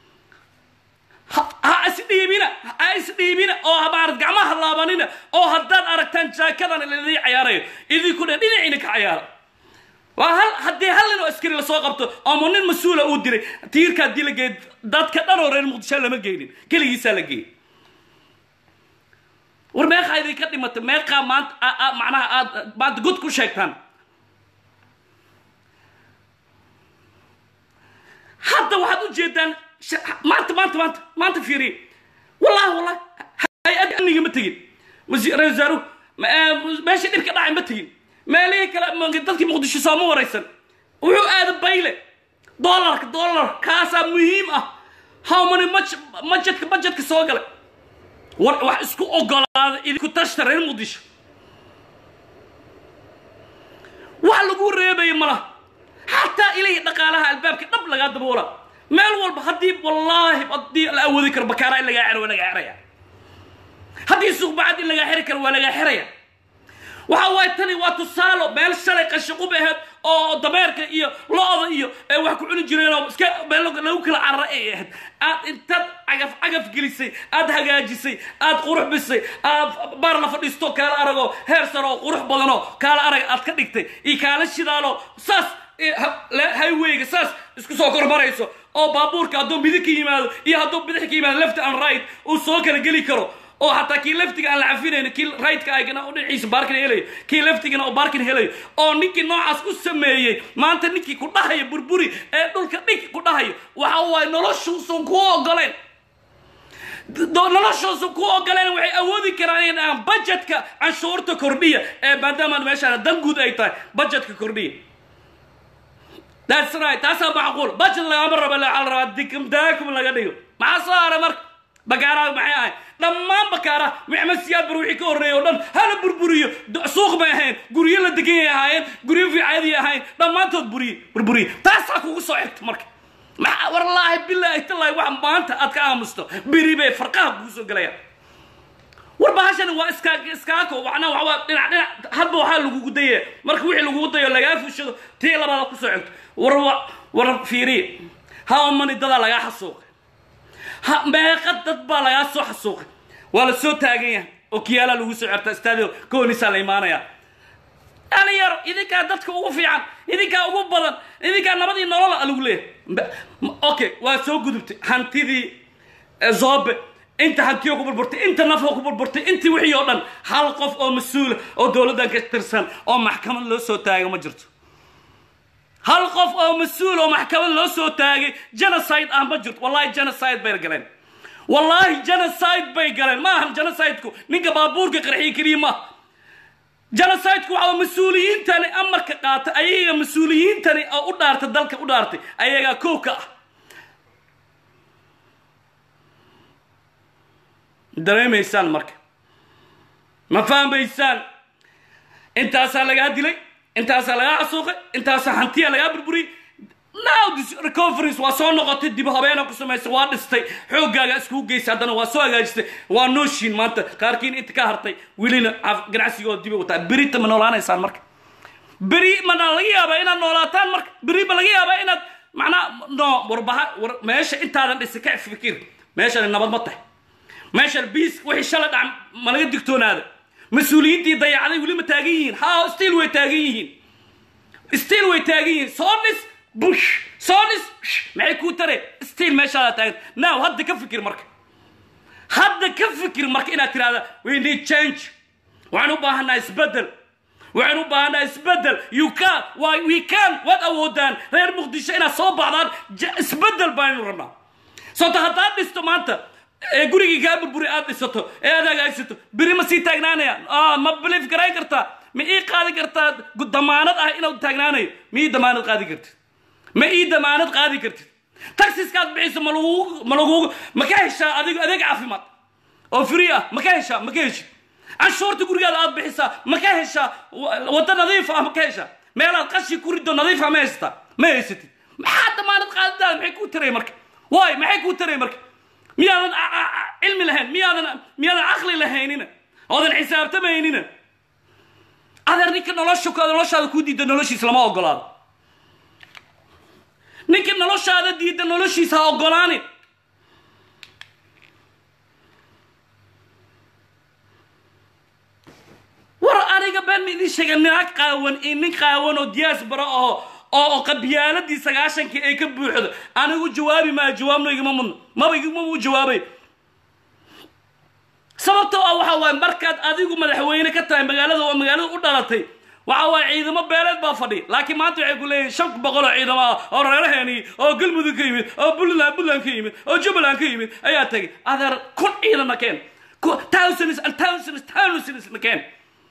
ha isdhiibina ha isdhiibina oo maarad gacmaha laabanina oo haddaad aragtaan jaakadan idii cayaarayo idinku dhe dhinaciina ka cayaara waa hal haddii hal nin oo askari lasoo qabto ama nin mas-uula uu diray tiirka haddii la geey dadka dhan oo reer muqdisho lama geynin keligiisaa la geeyey war meeqaa idinka dhimatay meeqaa maanta macnaha aad maanta god ku sheegtaan hadda waxaad u jeedaan maanta maanta maanta maanta fiiriye wallahi wallahi hay-adda amniga ma tegin ra wasaaruhu meesha dhibka dhacay ma tegin meelihii kale dadkii muqdisho sooma waraysan wuxuu aada bayle dollarka dollar kaasaa muhiim ah how many majedka bajedka soo galay war wax isku ogolaada idinku tashta reer muqdisho wax lagu reebaya malaha xataa ilahi dhaqaalaha albaabka dhab lagaa daboola meel walba haddii wallaahi haddii la awoodi karo bakaara in lagaa xiro waa lagaa xiraya haddii suuqbacad in lagaa xiri karo waa lagaa xiraya waxa waaye tani waa tusaalo meel shalay qashiqub ahayd oo dameerka iyo lo-da iyo wax ku cuni jireen oo iska meel lagu kala carara ay ahayd aad intaad cagaf cagaf gelisay aad hagaajisay aad qurux bisay aad baar la fadhiisto kaala aragoo heer sar oo qurux badanoo kaala arag aad ka dhigtay iyo kaala shidaaloo saas highwayga saas isku soo kormarayso oo baabuurka hadduu midig ka yimaado iyo hadduu bidix ka yimaado left and right uu soo kala geli karo oo xataa kii leftiga aan la cafinayno kii rightka agana u dhinaciisa baarkin helayo kii leftigana oo baarkin helayo oo ninkii noocaas u sameeyey maanta ninkii ku dhahaya burburi ee dhulka dhig ku dhahayo waxa waaye noloshuusan kuu ogoleen noloshuusan kuu ogoleen waxay awoodi karaan inay dhahaan budgetka canshuurta kordhiya ee maadaama meeshaan dan guud ay tahay budgetka kordhiya that's right taasaa macquul budget lagama rabo waxaa la rabaa dikumdaakum laga dhigo maxaa soo haray marka bakaaraha maxay ahayd dhammaan bakaaraha maxamed siyaad bar wixii ka horreeyay oo dhan hala burburiyo suuq may ahayn guryo la deganyay ahaayeen guryo fiicadii ahayn dhammaantood buriye burburiye taasaa kugu soo xigta marka maxaa wallaahi bilaahi tallaahi wax maanta aad ka aamusto beri bay farqaha kugu soo galayaan war bahashani waa iska iskaako waxna waxaa dhinac dhinac hadba waxaa lagugu dayaya marka wixii lagugu dayo lagaa fushado tii labaada kusoo xigto war war fiiriye how many dadaa lagaa xasuuqay ha meeqa dad baa lagaa soo xasuuqay waa la soo taagan yahay oo kiyaalaa lagu soo certa staadio koonisaa la imaanaya dhalinyaro idinkaa dadka ugu fiican idinkaa ugu badan idinkaa nabadii nolola lagu leeyahay okay waa soo gudubtay hantidii zobe inta hantiyo ku burburtay inta nafoo ku burburtay intii wixii oo dhan hal qof oo mas-uula oo dowladdan ka tirsan oo maxkamad loo soo taago ma jirto hal qof oo mas-uul oo maxkamad loo soo taagay genocide ah ma jirto wallahi genocide bay galeen wallaahi genocide bay galeen ma ahan genocideku ninka baabuurka qarxiye keliya maaha genocideku waxa mas-uuliyiintani amarka qaata ayaga mas-uuliyiintani oo u dhaartay dalka u dhaartay ayagaa kow ka ah dareemaysaan marka ma fahmaysaan intaasaa lagaa dilay intaasaa lagaa xasuuqay intaasaa hantiya lagaa burburiyey now this recoveries waa soo noqotay dib habeena ku samaysay waa dhistay xooggaaga iskugu geysay haddana waa soo hagaajistay waa nooshiin maanta qaarkiin inta ka hartay welina ganacsigooda dibay wataa berita ma noolaanaysaan marka beri mana laga yaabaa inaad noolaataan marka beri ma laga yaabaa inaad macnaa no warbaha war meesha intaadan dhisay ka fikir meeshani nabad ma tahay meeshan biis wixii shala dhac ma laga digtoonaada mas-uuliyiintii dayacday weli ma taagan yihiin ha still way taagan yihiin still way taagan yihiin soo dhis bush soo dhis maxay kuu tareen still meeshaada taagan now hadda ka fikir marka hadda ka fikir marka inaad tirahda we need change waxaan u baahanaa isbedel waxaan u baahanaa isbedel you can why we can waad awoodaan reer muqdisho inaad soo baxdaan isbedel baanu rabnaa soota haddaad dhisto maanta ee gurigii kaa burburi aad dhisato ee aad hagaagsato beri ma sii taagnaanaya ma biliif garayn kartaa ma ii qaadi kartaa damaanad ah inuu taagnaanayo ma ii damaanad qaadi kartid ma ii damaanad qaadi kartid taxiskaad bixiso ma lagu ma lagu ma ka heshaa adigo adeeg caafimaad oo free ah ma ka heshaa ma ka heshid canshuurta gurigaada aad bixisaa ma ka heshaa waddo nadiif ah ma ka heshaa meelaad qashi ku riddo nadiif ah ma haysataa ma haysatid maxaa damaanad qaadidaada maxay kuu taray marka waay maxay kuu taray marka miyaadan cilmi lahayn miyaadan miyaadan caqli lahaynina oodan xisaabtamaynina adeer ninka nolosha noloshaada kuu diida noloshiisa lama ogolaado ninka noloshaada diida noloshiisa ha ogolaanin war aniga been ma idiin sheega ninaag qaawan iyo nin qaawan oo diyaas bara aho oo qabyaaladii sagaashankii ay ka buuxdo anigu jawaabi maa jawaabno igama mudno maba igama u jawaabay sababtoo ah waxa waaye markaad adigu madaxweyne ka tahay magaalada oo magaalada u dhalatay waxa waaye ciidamo beeleed baa fadhiya laakiin maanta waxay ku leeyihin shan boqol oo ciidamo ah oo reeraheeni oo galmudug ka yimid oo puntland puntland ka yimid oo jubbaland ka yimid ayaa tagay adeer kun ciidana keen thousands and thousands thousands na keen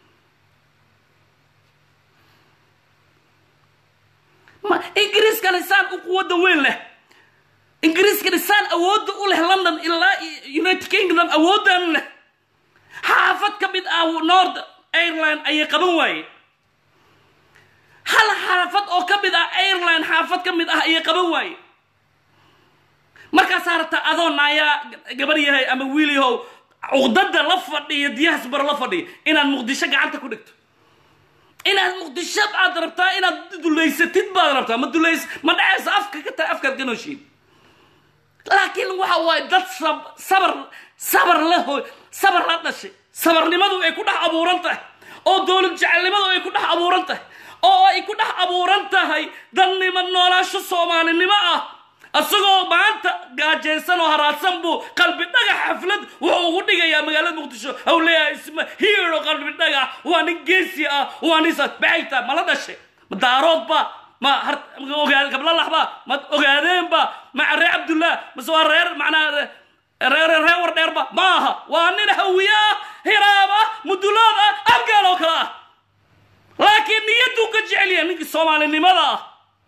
ingiriiska lisaan u quwadda weyn leh ingiriiska lisaan awoodda u leh london ilaa united kingdom awooddan leh xaafad ka mid ah nord airline ayay qaban waayeen hal xaafad oo ka mid ah airline xaafad ka mid ah ayay qaban waayeen markaasaa rabtaa adoo naayaa gabar yahay ama wiil yahow cuqdada la fadhiya diyahaas bar la fadhiya inaad muqdisho gacanta ku dhigto inaad muqdisho aad rabtaa inaad dulaysatid baad rabtaa ma dulays ma dhacaysa afka ka tahay afkaad ka nooshiin laakiin waxa waaye dad sabar sabar leho sabar la dhashay sabarnimadu ay ku dhex abuuran tahay oo dowlad jecelnimadu ay ku dhex abuuran tahay oo ay ku dhex abuuran tahay dadnimo noolaasho soomaalinimo ah isagoo maanta gaajaysan oo haraadsan buu qalbi dhagax xaflad wuxuu ugu dhigayaa magaalada muqdisho ou leeyahay isma hiiro qalbi dhagax waa nin geesi ah waa nin baxayta ma la dhashay ma daaroodba ma ogaa gablalaxba ma ogaadeenba ma reer cabdullah mase waa reer macnaa reer reer war dheerba ma aha waa nin hawiye ah hiraab ah mudulood ah afgaal oo kale ah laakiin niyadduu ka jecel yahay ninkii soomaalinimada ah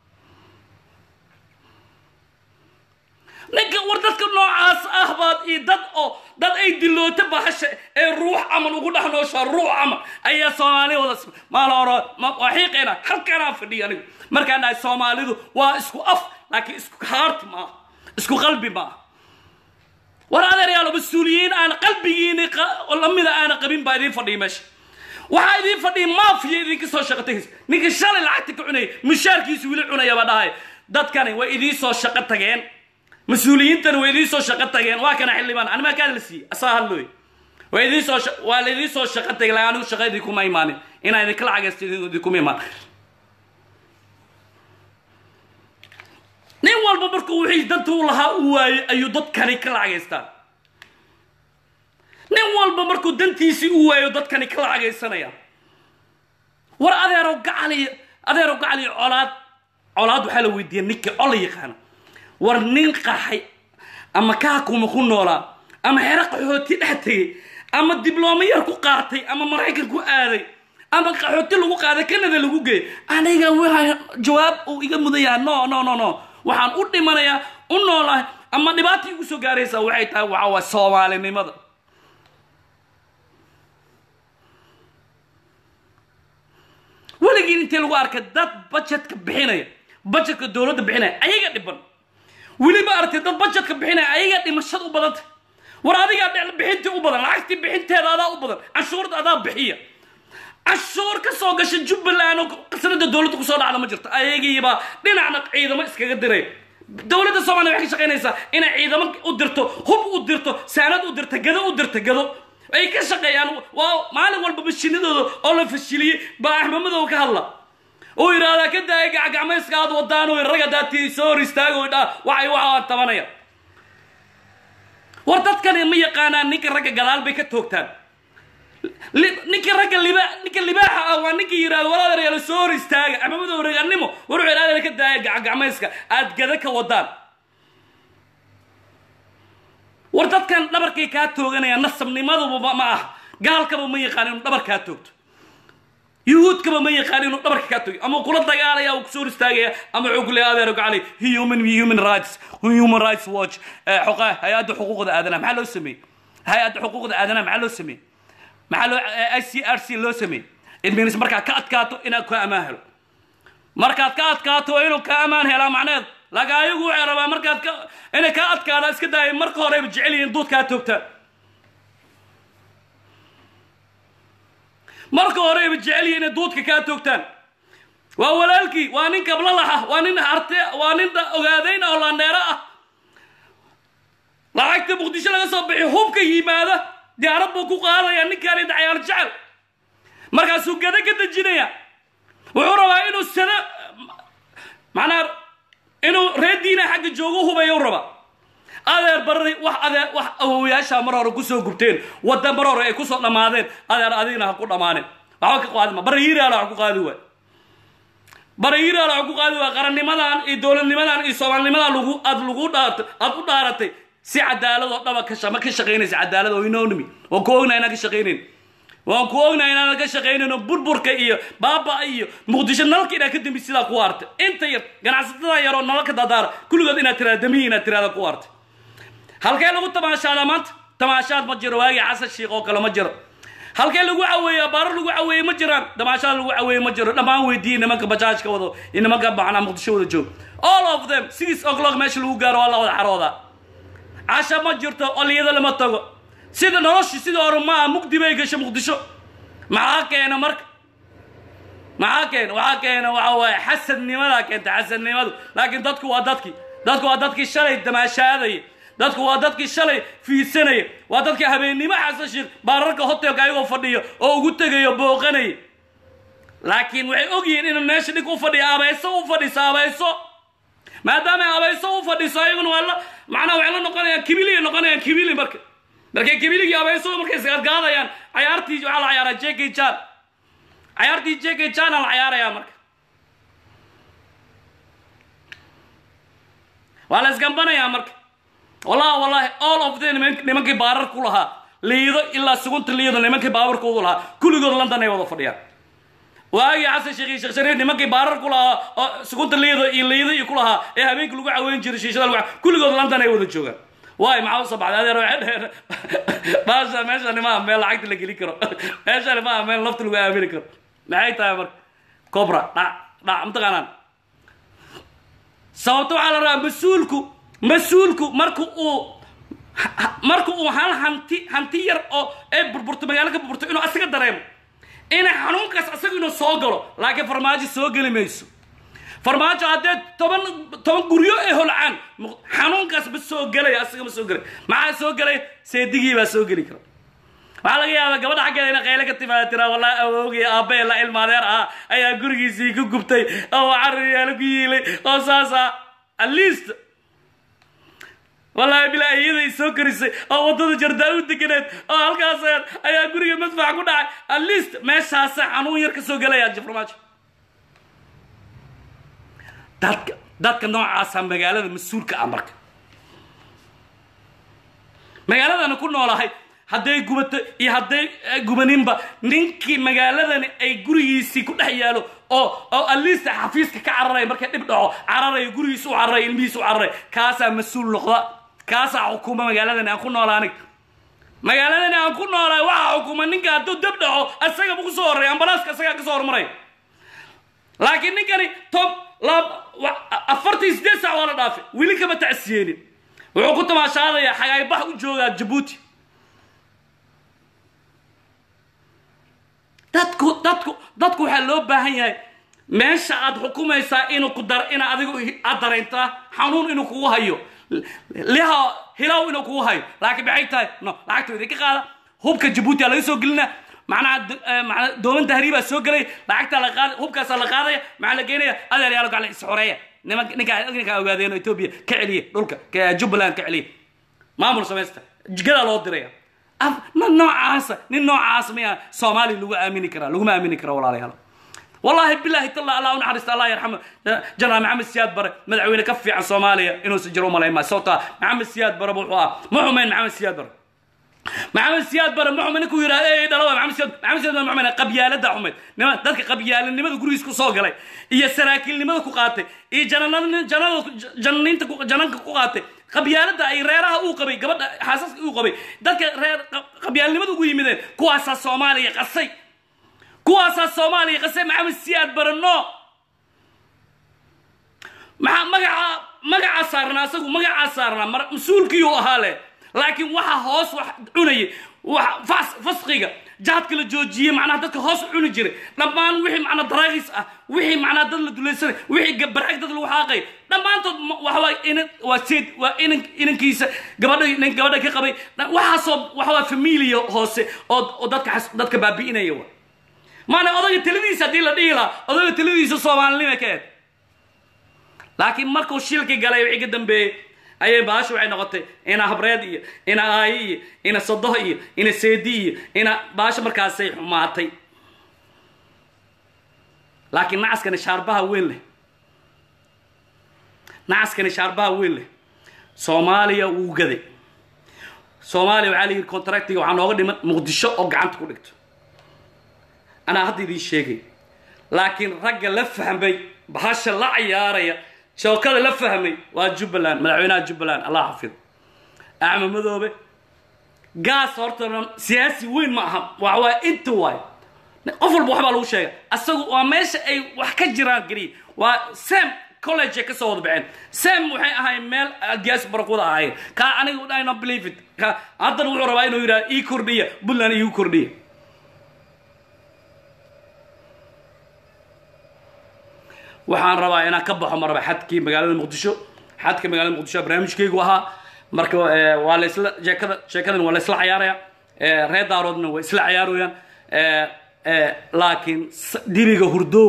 ninka war dadka noocaas ah baad iyo dad oo dad ay dilooto bahasha ee ruux camal ugu dhex nooshaa ruux camal ayaa soomaaliya wada maala horo waa xiiqeena halkanaa fadhiya anigu markaan dhahay soomaalidu waa isku af laakiin isku haarti maaha isku qalbi maaha war adeeryaalo mas-uuliyiin aan qalbigiini lamida aana qabin baa idiin fadhiya meesha waxaa idiin fadhiya maafiya idinka soo shaqo tagaysa ninka shalay lacagta ka cunaya mushaarkiisu weli cunaya baa dhahay dadkani way idiin soo shaqo tageen mas-uuliyiintana way idiin soo shaqo tageen waa kana xildhibaan animaa kaa la siiyey asaa hadlooy waa idiin soo waa la idiin soo shaqo tagay laa anigu shaqo idinkuma imaanin inaa idinka lacagaysto idinkuma imaan nin walba markuu wixii danta u lahaa u waayey ayuu dadkani ka lacagaystaan nin walba markuu dantiisii u waayo dadkani ka lacagaysanaya war adeerow gacali adeerow gacali colaad colaad waxaa la weydiiya ninka cola yaqaana war nin qaxay ama kaakuma ku noolaa ama xero qaxooti dhex tegey ama diblooma yar ku qaatay ama maraykan ku aaday ama qaxooti lagu qaaday canada lagu geeyay aniga waa jawaab uu iga mudayaa no no no no waxaan u dhimanayaa u noolahay ama dhibaata igu soo gaaraysaa waxay tahay waxa waa soomaalinimada weligiin intii lagu arkay dad bajetka bixinaya bajetka dowladda bixinaya ayaga dhiban weliba aragtay dad bajetka bixinaya ayaga dhimashada u badanta war adigaa bixintii u badan lacagtii bixinteeda adaa u badan canshuurda adaa bixiya canshuur ka soo gasha jubbaland oo qasnada dowladda kusoo dhacda ma jirto ayagiiba dhinacna ciidamo iskaga diray dowladda soomaliya waxay ka shaqaynaysaa inay ciidamo u dirto hub u dirto saanad u dirto gado u dirto gado ay ka shaqeeyaan waa maalin walba mashinadooda oo la fashiliyey baa axmamadow ka hadla uu yidhaahdaa ka daaya gacgacmayska aad wadaan oo ragga daatii soo hor istaago dhaa waxay waxaan tabanaya war dadkani ma yaqaanaan ninka ragga gadaal bay ka toogtaan ninka ragga liba ninka libaaxa ah waa ninka yidhahdo walaadeeryaalo soo hor istaaga axmamadow raganimo war wuxuu yidhahdaa ka daaya gacgacmayska aad gada ka wadaan war dadkan dhabarkay kaa tooganayaan nasabnimaduba ma ah gaalkaba ma yaqaan inuu dhabar kaa toogto yuhuudkaba ma yaqaan inuu dhabarka kaa togi ama kula dagaalaya uu kusoo hor istaagaya ama wuxuu ku leeya adeer gacali human human rights human rights watch xoqa hay-adda xuquuqda aadanaha maxaa loo sameeyey hay-adda xuquuqda aadanaha maxaa loo sameeyey maxaa loo i c r c loo sameeyey it means markaad ka adkaato inaad ka ammaan helo markaad ka adkaato waa inuu ka ammaan helaa macneed laakiin ayagu waxay rabaa markaad ka inay ka adkaadaan iska daaya marka horeyba jecel yihiin duud kaa toogtaan marka horeyba jecel yihiin inay duudka kaa toogtaan waa walaalkii waa nin kablalax ah waa nin arte waa nin ogaadayn ah oo laandheero ah lacagta muqdisho laga soo bixi hubka yimaada diyaarad buu ku qaadaya ninkaan inta cayaar jecel markaasuu gada ka dejinaya wuxuu rabaa inuu sana macnaa inuu reer diina xagga joogo hubayo raba adeer barri wax adeer wax awowayaasha mar hore kusoo gubteen wadda mar hore ay kusoo dhammaadeen adeer adigna ha ku dhammaanin waxba ka qaadima barri hiiraala wax ku qaadi waay barri hiiraala wax ku qaadi waay qarannimadan iyo dowladnimadan iyo soomaalinimadan lagu aad lagu dhaart aad u dhaaratay si cadaalad oo dhaba ka ma ka shaqaynaysa cadaalad oo inonimi waan ku ognaa inaan ka shaqaynayn waan ku ognaa inaanan ka shaqaynayno burburka iyo baaba iyo muqdisho nalalka inaad ka dambi sidaa ku artay inta yar ganacsatada yaroo nalalka dadaara kulligood inaad tiraada damihi inaad tiraada ku artay halkee lagu tamaashaadaa maanta tamaashaad ma jiro waagii xasan shiikh oo kale ma jiro halkee lagu caweeyaa baaro lagu caweeye ma jiraan tamaashaad lagu caweeye ma jiro dhammaan weydiiyey nimanka bajaajka wado iyo nimanka macnaa muqdisho wada joog all of them six o'clock meesha lagu gaaro waa la wada xaroodaa casha ma jirto oliyada lama tago sida noloshu sida hore maaha mugdi bay gashay muqdisho maxaa keena marka maxaa keena waxaa keena waxa waaye xasadnimadaa keenta xasadnimadu laakiin dadku waa dadkii dadku waa dadkii shalay damaashaadaya dadku waa dadkii shalay fiidsanaya waa dadkii habeennimo xasan sheekh baararka hotelka ayagoo fadhiyo oo ugu tegayo booqanaya laakiin waxay ogyihiin inuu meesha dhig u fadhiyo abayso u fadhiso abayso maadaama abayso u fadhiso ayaguna waa la macnaa waxay la noqonayaan kibiliya noqonayaan kibili marka markay kibiligii abayso markay isgaadgaadayaan cayaartii waxaa la cayaaraa j k jan cayaartii j k jana la cayaarayaa marka waa la isgambanayaa marka wallahi wallahi all of them nimankii baarar ku lahaa liido ilaa sugunta liido nimankii baabarkoodu lahaa kulligood london ay wada fadhiyaan waagii xasan sheekh iyo sheekh shariif nimankii baarar ku lahaa oo sugunta liido iyo liido iyo ku lahaa ee habeenkii lagu caweyn jiray shiishada lagu kulligood london ay wada joogaan waay maxaa usoo baxday adeer waxay dheheen baasha meeshani maaha meel lacagta la gelin karo meeshani maaha meel lafta lagu aamini karo maxay tahay marka cobra dhac dhac mataqaanaan sababta waxaa la rabaa mas-uulku mas-uulku marka uu marka uu hal hanti hanti yar oo ee burburto magaalo ka burburto inuu asaga dareemo ina xanuunkaas asaga inuu soo galo laakiin farmaajo soo geli mayso farmaajo haddee toban toban guryo ay holcaan xanuunkaas ma soo gelaya asaga ma soo gelay maxaa soo gelay seedigii baa soo geli kara waxaa laga yaabaa gabadha xaggeeda ina qayle ka timaada tiraa wallahi awoogii aabbahe la ilmaadeer ah ayaa gurigiisii ku gubtay oo carriyaala ku yiilay oo saasa at least wallaahi bilaa iyaday soo karisay oo waddada jardaa u deganeed oo halkaas ayaa guriga madfax ku dhacay at least meeshaasa xanuun yar ka soo gelaya farmaajo dadka dadka noocaasa magaalada mas-uulka ah marka magaaladana ku noolahay hadday gubato iyo hadday gubaninba ninkii magaaladani ay gurigiisii ku dhex yaalo oo oo aliista xafiiska ka cararaya markay dhib dhaco cararayo gurigiisa u cararaya ilmihiisa u cararaya kaasaa mas-uul noqda kaasaa xukuma magaaladani aan ku noolaa anig magaaladani aan ku noolaay waxaa xukuma ninka hadduu dab dhaco asagaba ku soo horreya ambalaaska asagaa ka soo hormaraya laakiin ninkani tom afartan sideed sac waa la dhaafay weli kama tacsiyeenin wuxuu ku tamaashaadayaa xagaaybax u joogaa jabuuti dadku dadku dadku waxaa loo baahan yahay meesha aad xukumaysaa inuu ku dar ina adigu aad dareyntaa xanuun inuu kugu hayo liha hilow inuu kugu hayo laakiin maxay tahay no lacagta idinka qaada hubka jabuuti aa laga soo gelina macnaha mana dooman tahriibaa soo gelay lacagtaa la qaada hubkaasaa la qaadaya maxaa la geenaya adeer yaalo gacal isxoreeya niman ninkaa ninkaa ogaadeen oo etoobiya ka celiya dhulka jubbaland ka celiya maamul samaysta jigadaa loo diraya noocaasa nin noocaas miya soomaaliya lagu aamini karaa laguma aamini kara walaalayaal wallahi bilahi talla allah u naxariista allah yarxamo janaal maxamed siyaad bare madaxweyne ka fiican soomaaliya inuusan jiro umalayn maayo sababtaa maxamed siyaad bare wuxuu ah ma xumeyn maxamed siyaad bare maxamed siyaad bare muxumed ninkuu yidhahda ee dhalo maxamed siyaad maxamed siyaad bare muxumed qabyaalada xumed nima dadka qabyaalanimada gurigiis ku soo galay iyo saraakiilnimada ku qaatay iyo jananada janada jananiinta ku- jananka ku qaatay qabyaalada ay reeraha uu qabay gabadha xaasaska uu qabay dadka reer qabyaalnimada ugu yimideen kuwaasaa soomaaliya qasay kuwaasaa soomaaliya qasay maxamed siyaad bare no maxaa magaca magacaa saarnaa asagu magacaa saarnaa mar mas-uulkiiyuu ahaa leh laakiin waxa hoos wax cunayay wax fas fasqiga jahadka la joojiyey macnaha dadka hoos u cuni jiray dhammaan wixii macnaa daraagis ah wixii macnaa dad la dulaysanay wixii ga- barcag dad lagu xaaqay dhammaantood ma- waxa waa inan waa seed waa inan inankiisa gabadha nin gabadha ka qabay dha- waxaasoo waxa waa familia hoose oo oo dadka xas- dadka baabi'inaya wa maana odayga taladiisa haddii la dhihi lahaa odayga taladiisa soomaalinima ka eed laakiin markuu shilki galay wixii ka dambeeyey ayay baasha waxay noqotay ina habreed iyo ina aayi iyo ina sodoh iyo ina seedi iyo ina baasha markaasay xumaatay laakiin nacaskani shaarbaha weyn leh nacaskani shaarbaha weyn leh soomaaliya wuu gaday soomaaliya waxaa la yidhi contractiga waxaa nooga dhiman muqdisho oo gacanta ku dhigto anaa hadda idiin sheegay laakiin ragga la fahmay bahasha la cayaaraya shookada la fahmay waa jubbaland madaxweynaha jubbaland allah xafid axmed madoobe gaas horta dhan siyaasi weyn ma aha waxa waa inta waay qof walba waxbaa lagu sheega asagu waa meesha ay wax ka jiraan keliya waa sam college ay ka soo wada baxeen sam waxay ahayn meel diyaas barakuda ahaayeen kaa aniga I don't believe it ka haddana wuxuu rabaa inuu yidhaha ii kordhiya puntland iigu kordhiya waxaan rabaa inaan ka baxo maraba xadkii magaalada muqdisho xadka magaalada muqdisho barnaamijkaygu ahaa marka eh, waa la isla sheekada sheekadan waa la isla cayaaraya eh, reer daaroodna waa isla cayaarayaan eh, eh, laakiin s- dibiga hurdo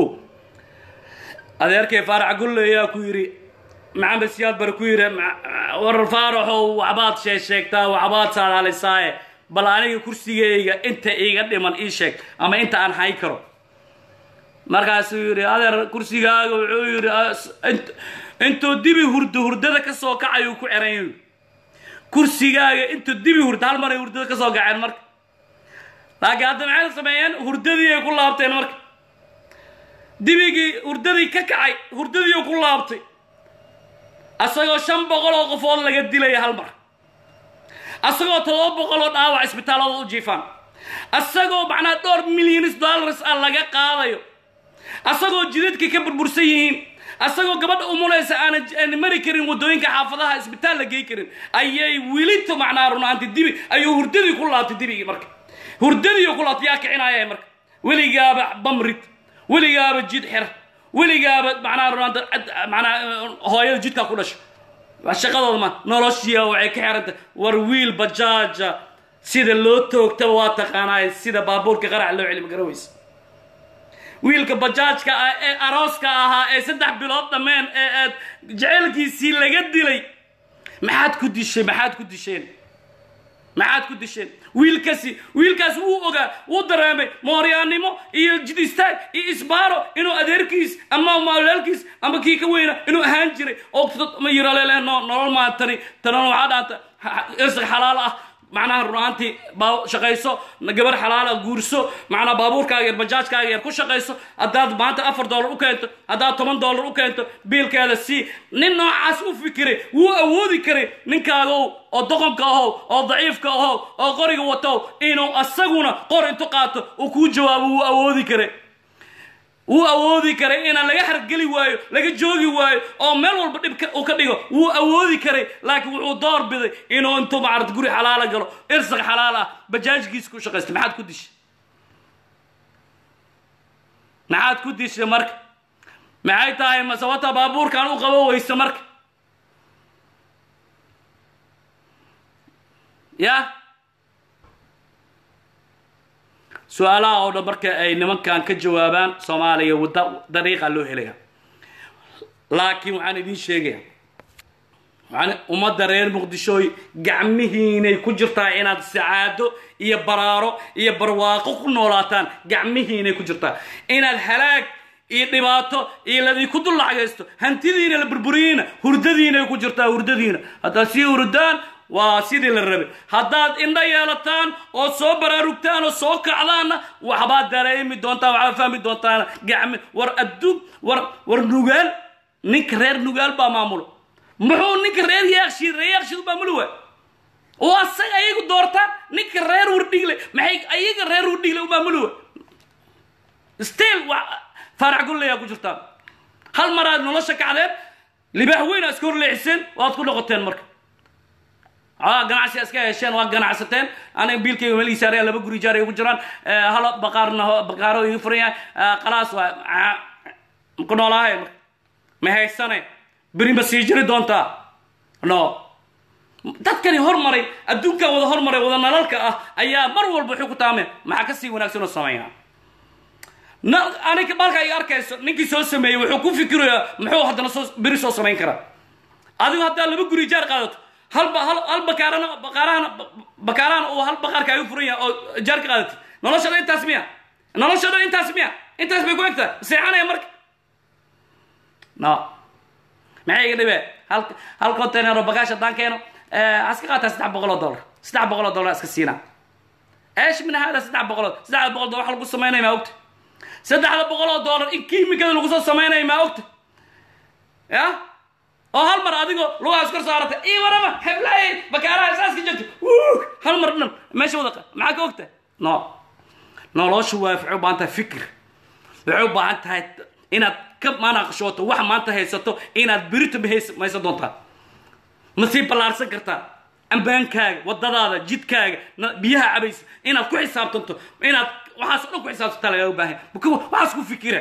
adeerkay faarax gulle ayaa ku yidhi maxamed siyaad bare ku yidhi "Ma- war faaraxow waxbaad shee sheegtaa waxbaad saadaalisaaye bal aniga kursigayga inta iiga dhiman ii sheeg ama inta aan hay karo markaasuu yidhi adeer kursigaaga wuxuu yidhi "As- int- intuu dibi hurdo hurdada ka soo kacayuu ku ceran yahi kursigaaga intuu dibi hurdo hal maray hurdada ka soo kaceen marka laakiin hadda maxay sameeyeen hurdadii ay ku laabteen marka dibigii hurdadii ka kacay hurdadii ku laabtay asagoo shan boqol oo qofood laga dilaya hal mar asagoo todoba boqol oo dhaawac isbitaallada u jiifaan asagoo macnaa dhowr milyanis dollars ah laga qaadayo asagoo jidadkii ka burbursan yihiin asagoo gabadha umulaysa aanan aan mari karin wadooyinka xaafadaha isbitaal la gey karin ayay wilinta macnaa runaanti dibi ayuu hurdadii ku laabtay dibigii marka hurdadii ku laabtay yaa kicinaya marka weligaaba bamrid weligaaba jid xer weligaaba macnaa runaanta macnaa hooyada jidkaa ku dhasho waa shaqadooda ma noloshiia waxay ka xiranta war wiil bajaaja sida loo toogtaba waa taqaanaay sida baabuurka qarac loo celima garaweysa wiilka bajaajka ah ee arooska ahaa ee saddex bilood dhammeen ee aad jecelkiisii laga dilay maxaad ku dishay maxaad ku disheen maxaad ku disheen wiilkaasi wiilkaas wuu ogaa wuu dareemay mooryaannimo iyo jid istaag iyo isbaaro inuu adeerkiis ama maalaalkiis ama kii ka weyna inuu ahaan jiray oo ma yiralele no nolol maantani tanan waxaa dhaanta irsiq xalaal ah macnaha runaantii baa shaqayso gabar xalaala guurso macnaa baabuurkaaga yar bajaajkaaga yar ku shaqayso haddaad maanta afar dollar u keento haddaad toban dollar u keento biilkeeda sii nin noocaas u fikiray wuu awoodi karay ninkaagow oo doqonka ahow oo daciifka ahow oo qoriga watow inuu asaguna qor intu qaato uu kuu jawaabo wuu awoodi karay wuu awoodi karay inaan laga hargeli waayo laga joogi waayo oo meel walba dhib uu ka dhigo wuu awoodi karay laakiin wuxuu door biday inuu intuu macarad guri xalaala galo irsaq xalaal ah bajaajkiisa ku shaqaysta maxaad ku dishay maxaad ku dishay marka maxay tahay masabata baabuurkan u qabo weyso marka ya su-aalaha oo dhan marka ay nimankan ka jawaabaan soomaaliya wadda dariiqa loo helaya laakiin waxaan idiin sheegaya waxaan ummadda reer muqdishooy gacmihiinay ku jirtaa inaad sacaado iyo baraaro iyo barwaaqo ku noolaataan gacmihiinay ku jirtaa inaad halaag iyo dhibaato iyo ladinku dul lacagaysto hantidiina la burburiyeyna hurdadiinay ku jirtaa hurdadiina haddaad sii hurdaan waa sidii la rabay haddaad indha yeelataan oo soo baraarugtaan oo soo kacdaanna waxbaad dareemi doontaan waxbaad fahmi doontaan gacmi war adduun war war nugaal ninka reer nugaal baa maamulo muxuu ninka reer yaaqshid reer yaaqshid u maamuli waay oo asaga ayagu doortaan ninka reer wardhigle maxay ayaga reer wardhigle u maamuli waay still wa faarax gulleyaa ku jirtaan hal maraad nolosha kacdeen libaax weyn aa iska horleexiseen waad ku noqoteen marka aa ganacsi iska hesheen waa ganacsateen aniga biilkayga meel isaaraya laba guri jaar ay ugu jiraan halo baqaarna baqaaro iga furan yahay qalaas waa ku noolaahay marka ma haysane beri ma sii jiri doontaa no dadkani hormaray adduunkan wada hormaray wada nalalka ah ayaa mar walba wuxuu ku taameen maxaa ka sii wanaagsan oo sameeyaa anig marka ay arkayso ninkii soo sameeyey wuxuu ku fikirayaa muxuu haddana soo beri soo samayn karaa adigu haddaa laba guri jaar qaadato hal hal hal bakaarana bakaarahana bakaarahana uu hal baqaarka ay u furan yahay oo jaar ka qaadatay noloshada intaas miya noloshada intaas miya intaas bay ku egtahay seexanaya marka no maxay iga dhibee hal hal container oo bagaash haddaan keeno aska qaataa saddex boqol oo dollar saddex boqol oo dollar iska siinaa eesh min hada saddex boqol saddex boqol dollar waxa lagu samaynaya maa ogta saddexda boqol oo dollar in kiimikada lagu soo samaynayo maa ogta ya oo hal mar adigoo lugahaas kor saaratay ii warama heblaay bakaaraha saaska jirta hal mar dhan meesha wada maxaa ka ogta no noloshu waa waxay u baahan tahay fikir waxay u baahan tahay inaad ka manaqshooto wax maanta haysato inaad berito maysan doontaa ma sii ballaarsan kartaa ambaankaaga wadadaada jidkaaga biyaha cabaysa inaad ku xisaabtanto inaad waxaas o dhan ku xisaabtantaa lagaa baahan waxaas ku fikira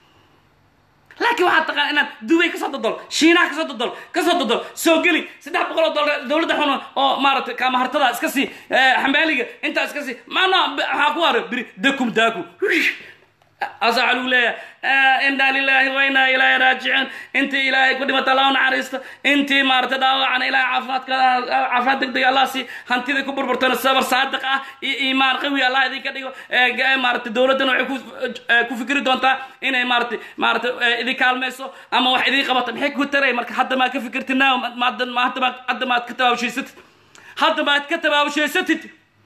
laakiin waxaad taqaan inaad dubay kasoo dodol shiinaha kasoo dodol kasoo dodol soo geli saddex boqol oo dollar dowladda xun oo maaragtay kaamahartada iska sii xambaaliga intaa iska sii maana waxaa ku haro biri dakum daaku asaa waxaa lagu leeyahay inaa lilaahi wa inaa ilaahi raajicuun intii ilaahay ku dhimata allah u naxariisto intii maaragtay dhaawacana ilaahay caafimaadka caafimaad deg deg allah si hantidii ku burburtana sabar saadiq ah iyo iimaan qawi allah idinka dhigo maaragtay dowladdana waxay ku ku fikri doontaa inay maaragtay maaragtay idin kaalmayso ama wax idin qabato maxay ku taray marka hadda maad ka fikirtid now hadda maad hadda maad ka tabaabushaysatid hadda maad ka tabaabushaysatid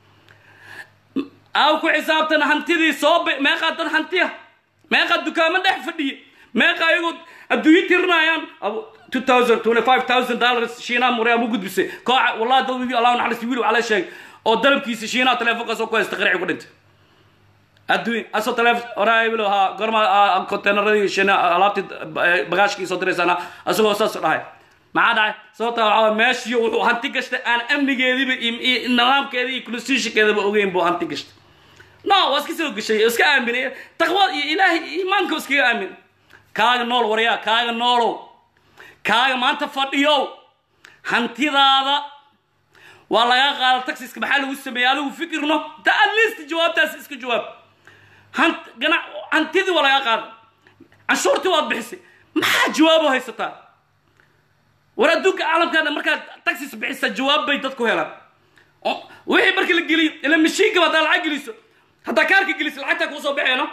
aw ku xisaabtan hantidii soo meeqaa dad hantiya meeqaa dukaamo dhex fadhiya meeqa ayagoo adduunyo tirinayaan two thousand twenty five thousand dollars shiinaha muryaa mu gudbisay kooxa wallahi dad wiil allahu naxariis wiil waxaa la sheegay oo dalabkiisa shiinaha teleefonkaasoo ku haysta qarici ku dhintay adduun asoo teleefon horaa bilo ha gorma containeradii shiina alaabtii bagaashkii soo diraysaana asagoo saas dhahay maxaa dhacay sababtaa waxaa meeshii wuxuu hanti gashtay aan amnigeediiba iyo nidaamkeeda iyo constitutionkeedaba ogeyn buu hanti gashtay no waa iska soo gashay iska aaminay taqwad iyo ilaahay iimaanka iskaga aamin kaaga nool waryaa kaaga noolow kaaga maanta fadhiyow hantidaada waa lagaa qaada taxiska maxaa lagu sameeyey adigu fikirno ta at least jawaabtaas iska jawaab hant gana hantidii waa lagaa qaada canshuurtii waad bixisay maxaa jawaabo haysataa war adduunka caalamkaana markaad taxis bixisa jawaab bay dadku helaan wixii markii la geliyo ila mashiinkaba haddaa lacag geliso haddaa kaarka geliso lacagtaa kuu soo baxeeno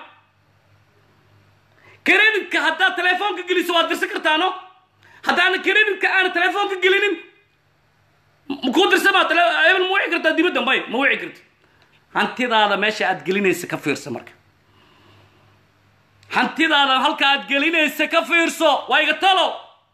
kreditka haddaad telefoonka geliso waad dirsan kartaano haddaana kreditka aana telefoonka gelinin kuu dirsamaa ebel ma wici kartaa dibadda may ma wici karti hantidaada meesha aad gelinaysa ka fiirsa marka hantidaada halka aad gelinaysa ka fiirso waa iga talo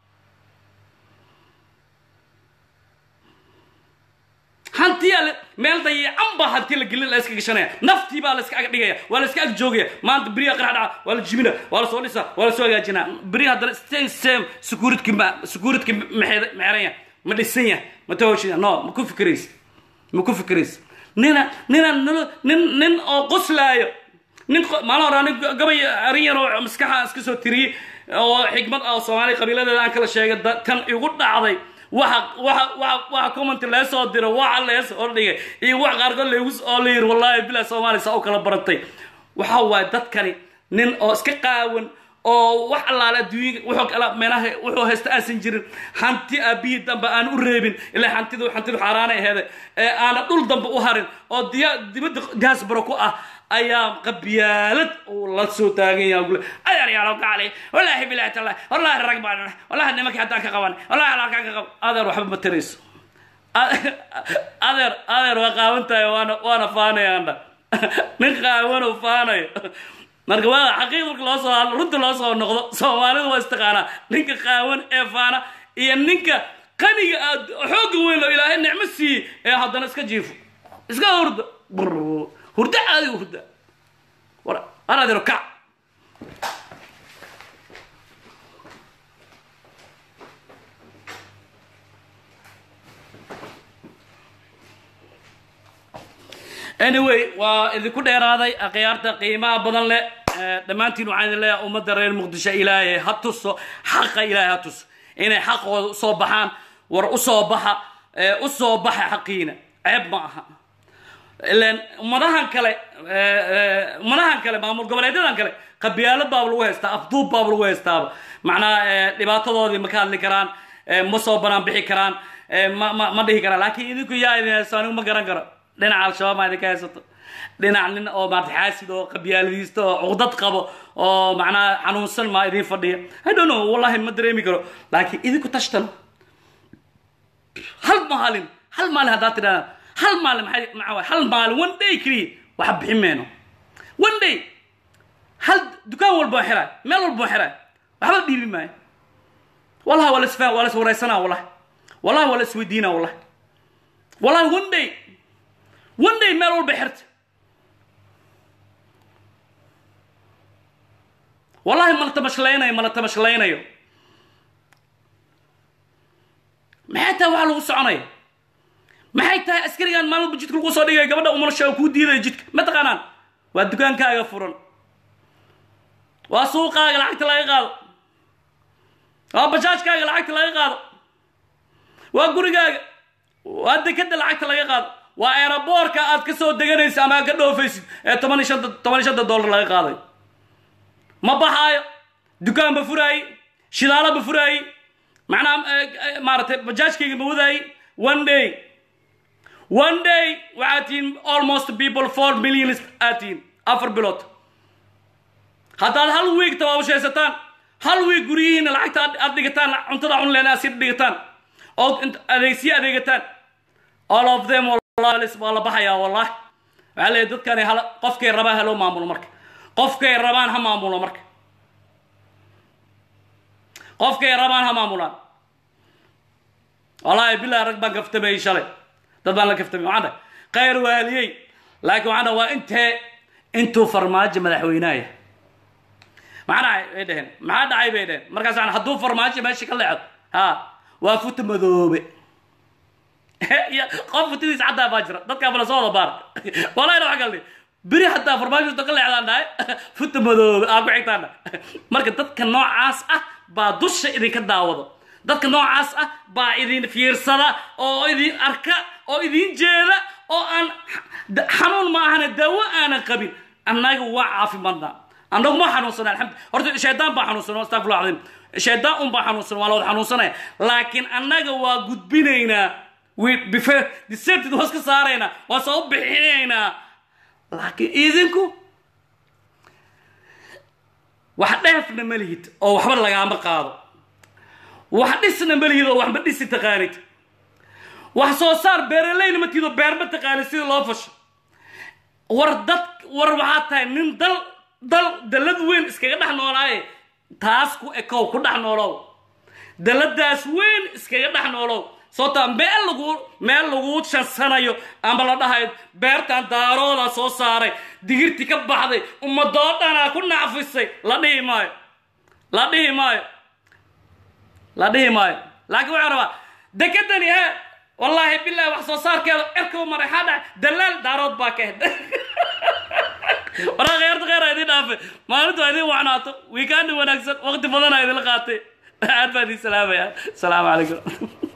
hantiyaa meel dayican baa hanti la gelin la iska gashanaya naftii baa la iska ag dhigaya waa la iska ag joogaya maanta beriya qarax dhaca waa la jibina waa la soo dhisa waa la soo hagaajinaa beri haddana stay same securitki ma securitki mexeranya ma dhisan yahay ma tawashida no ma ku fikiraysa ma ku fikiraysa nina nina nin nin oo qoslaayo nin maalin hore anig gabay arin yar oo maskaxa iska soo tiriyey oo xikmad ah oo soomaaliya qabiiladeeda aan kala sheegay kan igu dhacday waxa waxa waxa waxa comment leesoo diro waxa leesoo dhigay iyo wax qaarkood leegu oo la yiri wallahi bilaa soomaaliya saa u kala barantay waxa waay dadkani nin oo iska qaawan oo wax allaale adduunya wuxuu kala meelaha wuxuu haysta aansan jirin hanti aabihii dambe aan u reebin ilaa hantidu hantidu xaaraana aheeda ee aana dhul dambe u harin oo diya dibadda diaspora ku ah ayaa qabyaalad uu la soo taagan yahay gule adeer yaalo gaali wallaahi bilaahi tallahi wallaahi rag baan wallahi nimankii haddaan ka qaban wallahi halkaan ka qaban adeer waxba ma tarayso adeer adeer waa qaawantahay waana waana faanayaandha nin qaawanuu faanayo marka waa xaqiiq marka loo soo hadlo runta loo soo noqdo soomaalidu waa istaqaanaa ninka qaawan ee faana iyo ninka qaniga aad xoogga weyn oo ilaahay nicmo siiyey ee haddana iska jiifo iska hurda brr hurda caadi hurda war war adeero kac anyway waa idinku dheeraaday akhyaarta qiimaha badan leh dhammaantiin waxaan idin leeyahay ummadda reer muqdisho ilaahay ha tuso xaqa ilaahay ha tuso inay xaqooda usoo baxaan war usoo baxa usoo baxa xaqiina ceeb ma aha ilan ummadahan kale ummadahan kale maamul goboleedyadan kale qabyaalad baaba lagu haystaa afduub baaba lagu haystaaba macnaha dhibaatadoodii ma ka hadli karaan ma soo banaan bixi karaan ma ma ma dhihi karaan laakiin idinku yaa idin haysto anigu ma garan karo dhinaca al-shabaab maa idinka haysato dhinac nin oo maarata xaasid oo qabyaaladiista oo cuqdad qabo oo macnaha xanuunsan maa idiin fadhiya i don't know wallahi ma dareemi karo laakiin idinku tashtan hal maalin hal maalin haddaad tidhahdaan hal maalin maxay maxaa waay hal maalin one day keliya waxa bixin mayno one day hal dukaan walba waa xiraay meel walba waa xiraay waxba dhiibi maayo wallahi waa la isfaa waa la iswaraysanaa wallahi wallahi waa la isweydiinaa wallahi wallahi one day one day meel walba xirta wallahi mala tamashleynayo mala tamashleynayo maxay tahay waxaa lagu soconaya maxay tahay askarigan maalin walba jidka lagu soo dhigaya gabadha umarasha oo kuu diidaya jidka ma taqaanaan waa dukaankaaga furan waa suuqaaga lacagta laga qaado waa bajaajkaaga lacagta laga qaado waa gurigaaga waa dekada lacagta laga qaado waa aeroboorka aad ka soo deganaysa ama aad ka dhoofaysid ee toban iyo shanta toban iyo shanta dollar laga qaaday ma baxaayo dukaan ba furaaye shidaalo ba furaaye macnaha maaragtay bajaajkayga ma wadaaye one day one day waxaad tihiin almost people four million aad tihiin afar bilood haddaad hal wiig tabaabashaysataan hal wiig guryihiina lacagta aad dhigataan cuntada cunleen aad sii dhigataan oo adeegsiyo adeegataan all of them waa la baxayaa wallahi waxaa leeyahy dadkani hal qofkay rabaan haloo maamulo marka qofkay rabaan ha maamulo marka qofkay rabaan ha maamulaan wallahi bilahi rag baan kaftamayey shalay dad baan la kaftamay waxaan dhahay khayr waaliyey laakiin waxaan dhahay waa intee intuu farmaajo madaxweynaaya maxaa dhacay bay dheheen maxaa dhacay bay dheheen markaas waxaan hadduu farmaajo meesha ka leexdo ha waa futa madoobe qof futadiis caddaa baa jira dadkaa bala soo wada baar wallahi waxa kale beri hataa farmaajo ka leexdaan dhahay futa madoobe aa ku xigtaan dhahay marka dadka noocaas ah baa dusha idinka daawado dadka noocaas ah baa idin fiirsada oo idin arka oo idin jeeda oo aan xanuun ma ahana daawo aanan qabin annaga waa caafimaadna annagu ma xanuunsana alxamdu horta shaydaan baa xanuunsan astafurlah cadiim shaydaan un baa xanuunsan waa la wada xanuunsanaya laakiin annaga waa gudbinaynaa deserted waa iska saaraynaa waa soo bixinaynaa laakiin idinku wax dheefna ma lihid oo waxba lagaama qaado wax dhisna ma lihid oo waxba dhisi taqaanid wax soo saar beeraleyna ma tihido beer ma taqaanid sida loo fasho war dad war waxaa tahay nin dal dal dalad weyn iskaga dhex noolaaye taas ku ekow ku dhex noolow daladaas weyn iskaga dhex noolow sababtaa meel lagu meel lagu shansanayo ama la dhahayo beertan daarooda soo saaray digirti ka baxday ummadoo dhanaa ku nacfisay la dhihi maayo la dhihi maayo la dhihi maayo laakiin waxaan rabaa dekadani he wallaahi bilahi wax soo saarkeeda cirka u maray xaa dhaca dalaal daarood baa ka hed waraa kheerta kheera idin dhaafe maalintu waa idin wacnaato wiikaandi wanaagsan waqti badana idinla qaatay aad baa idin salaamaya asalaamu calaykum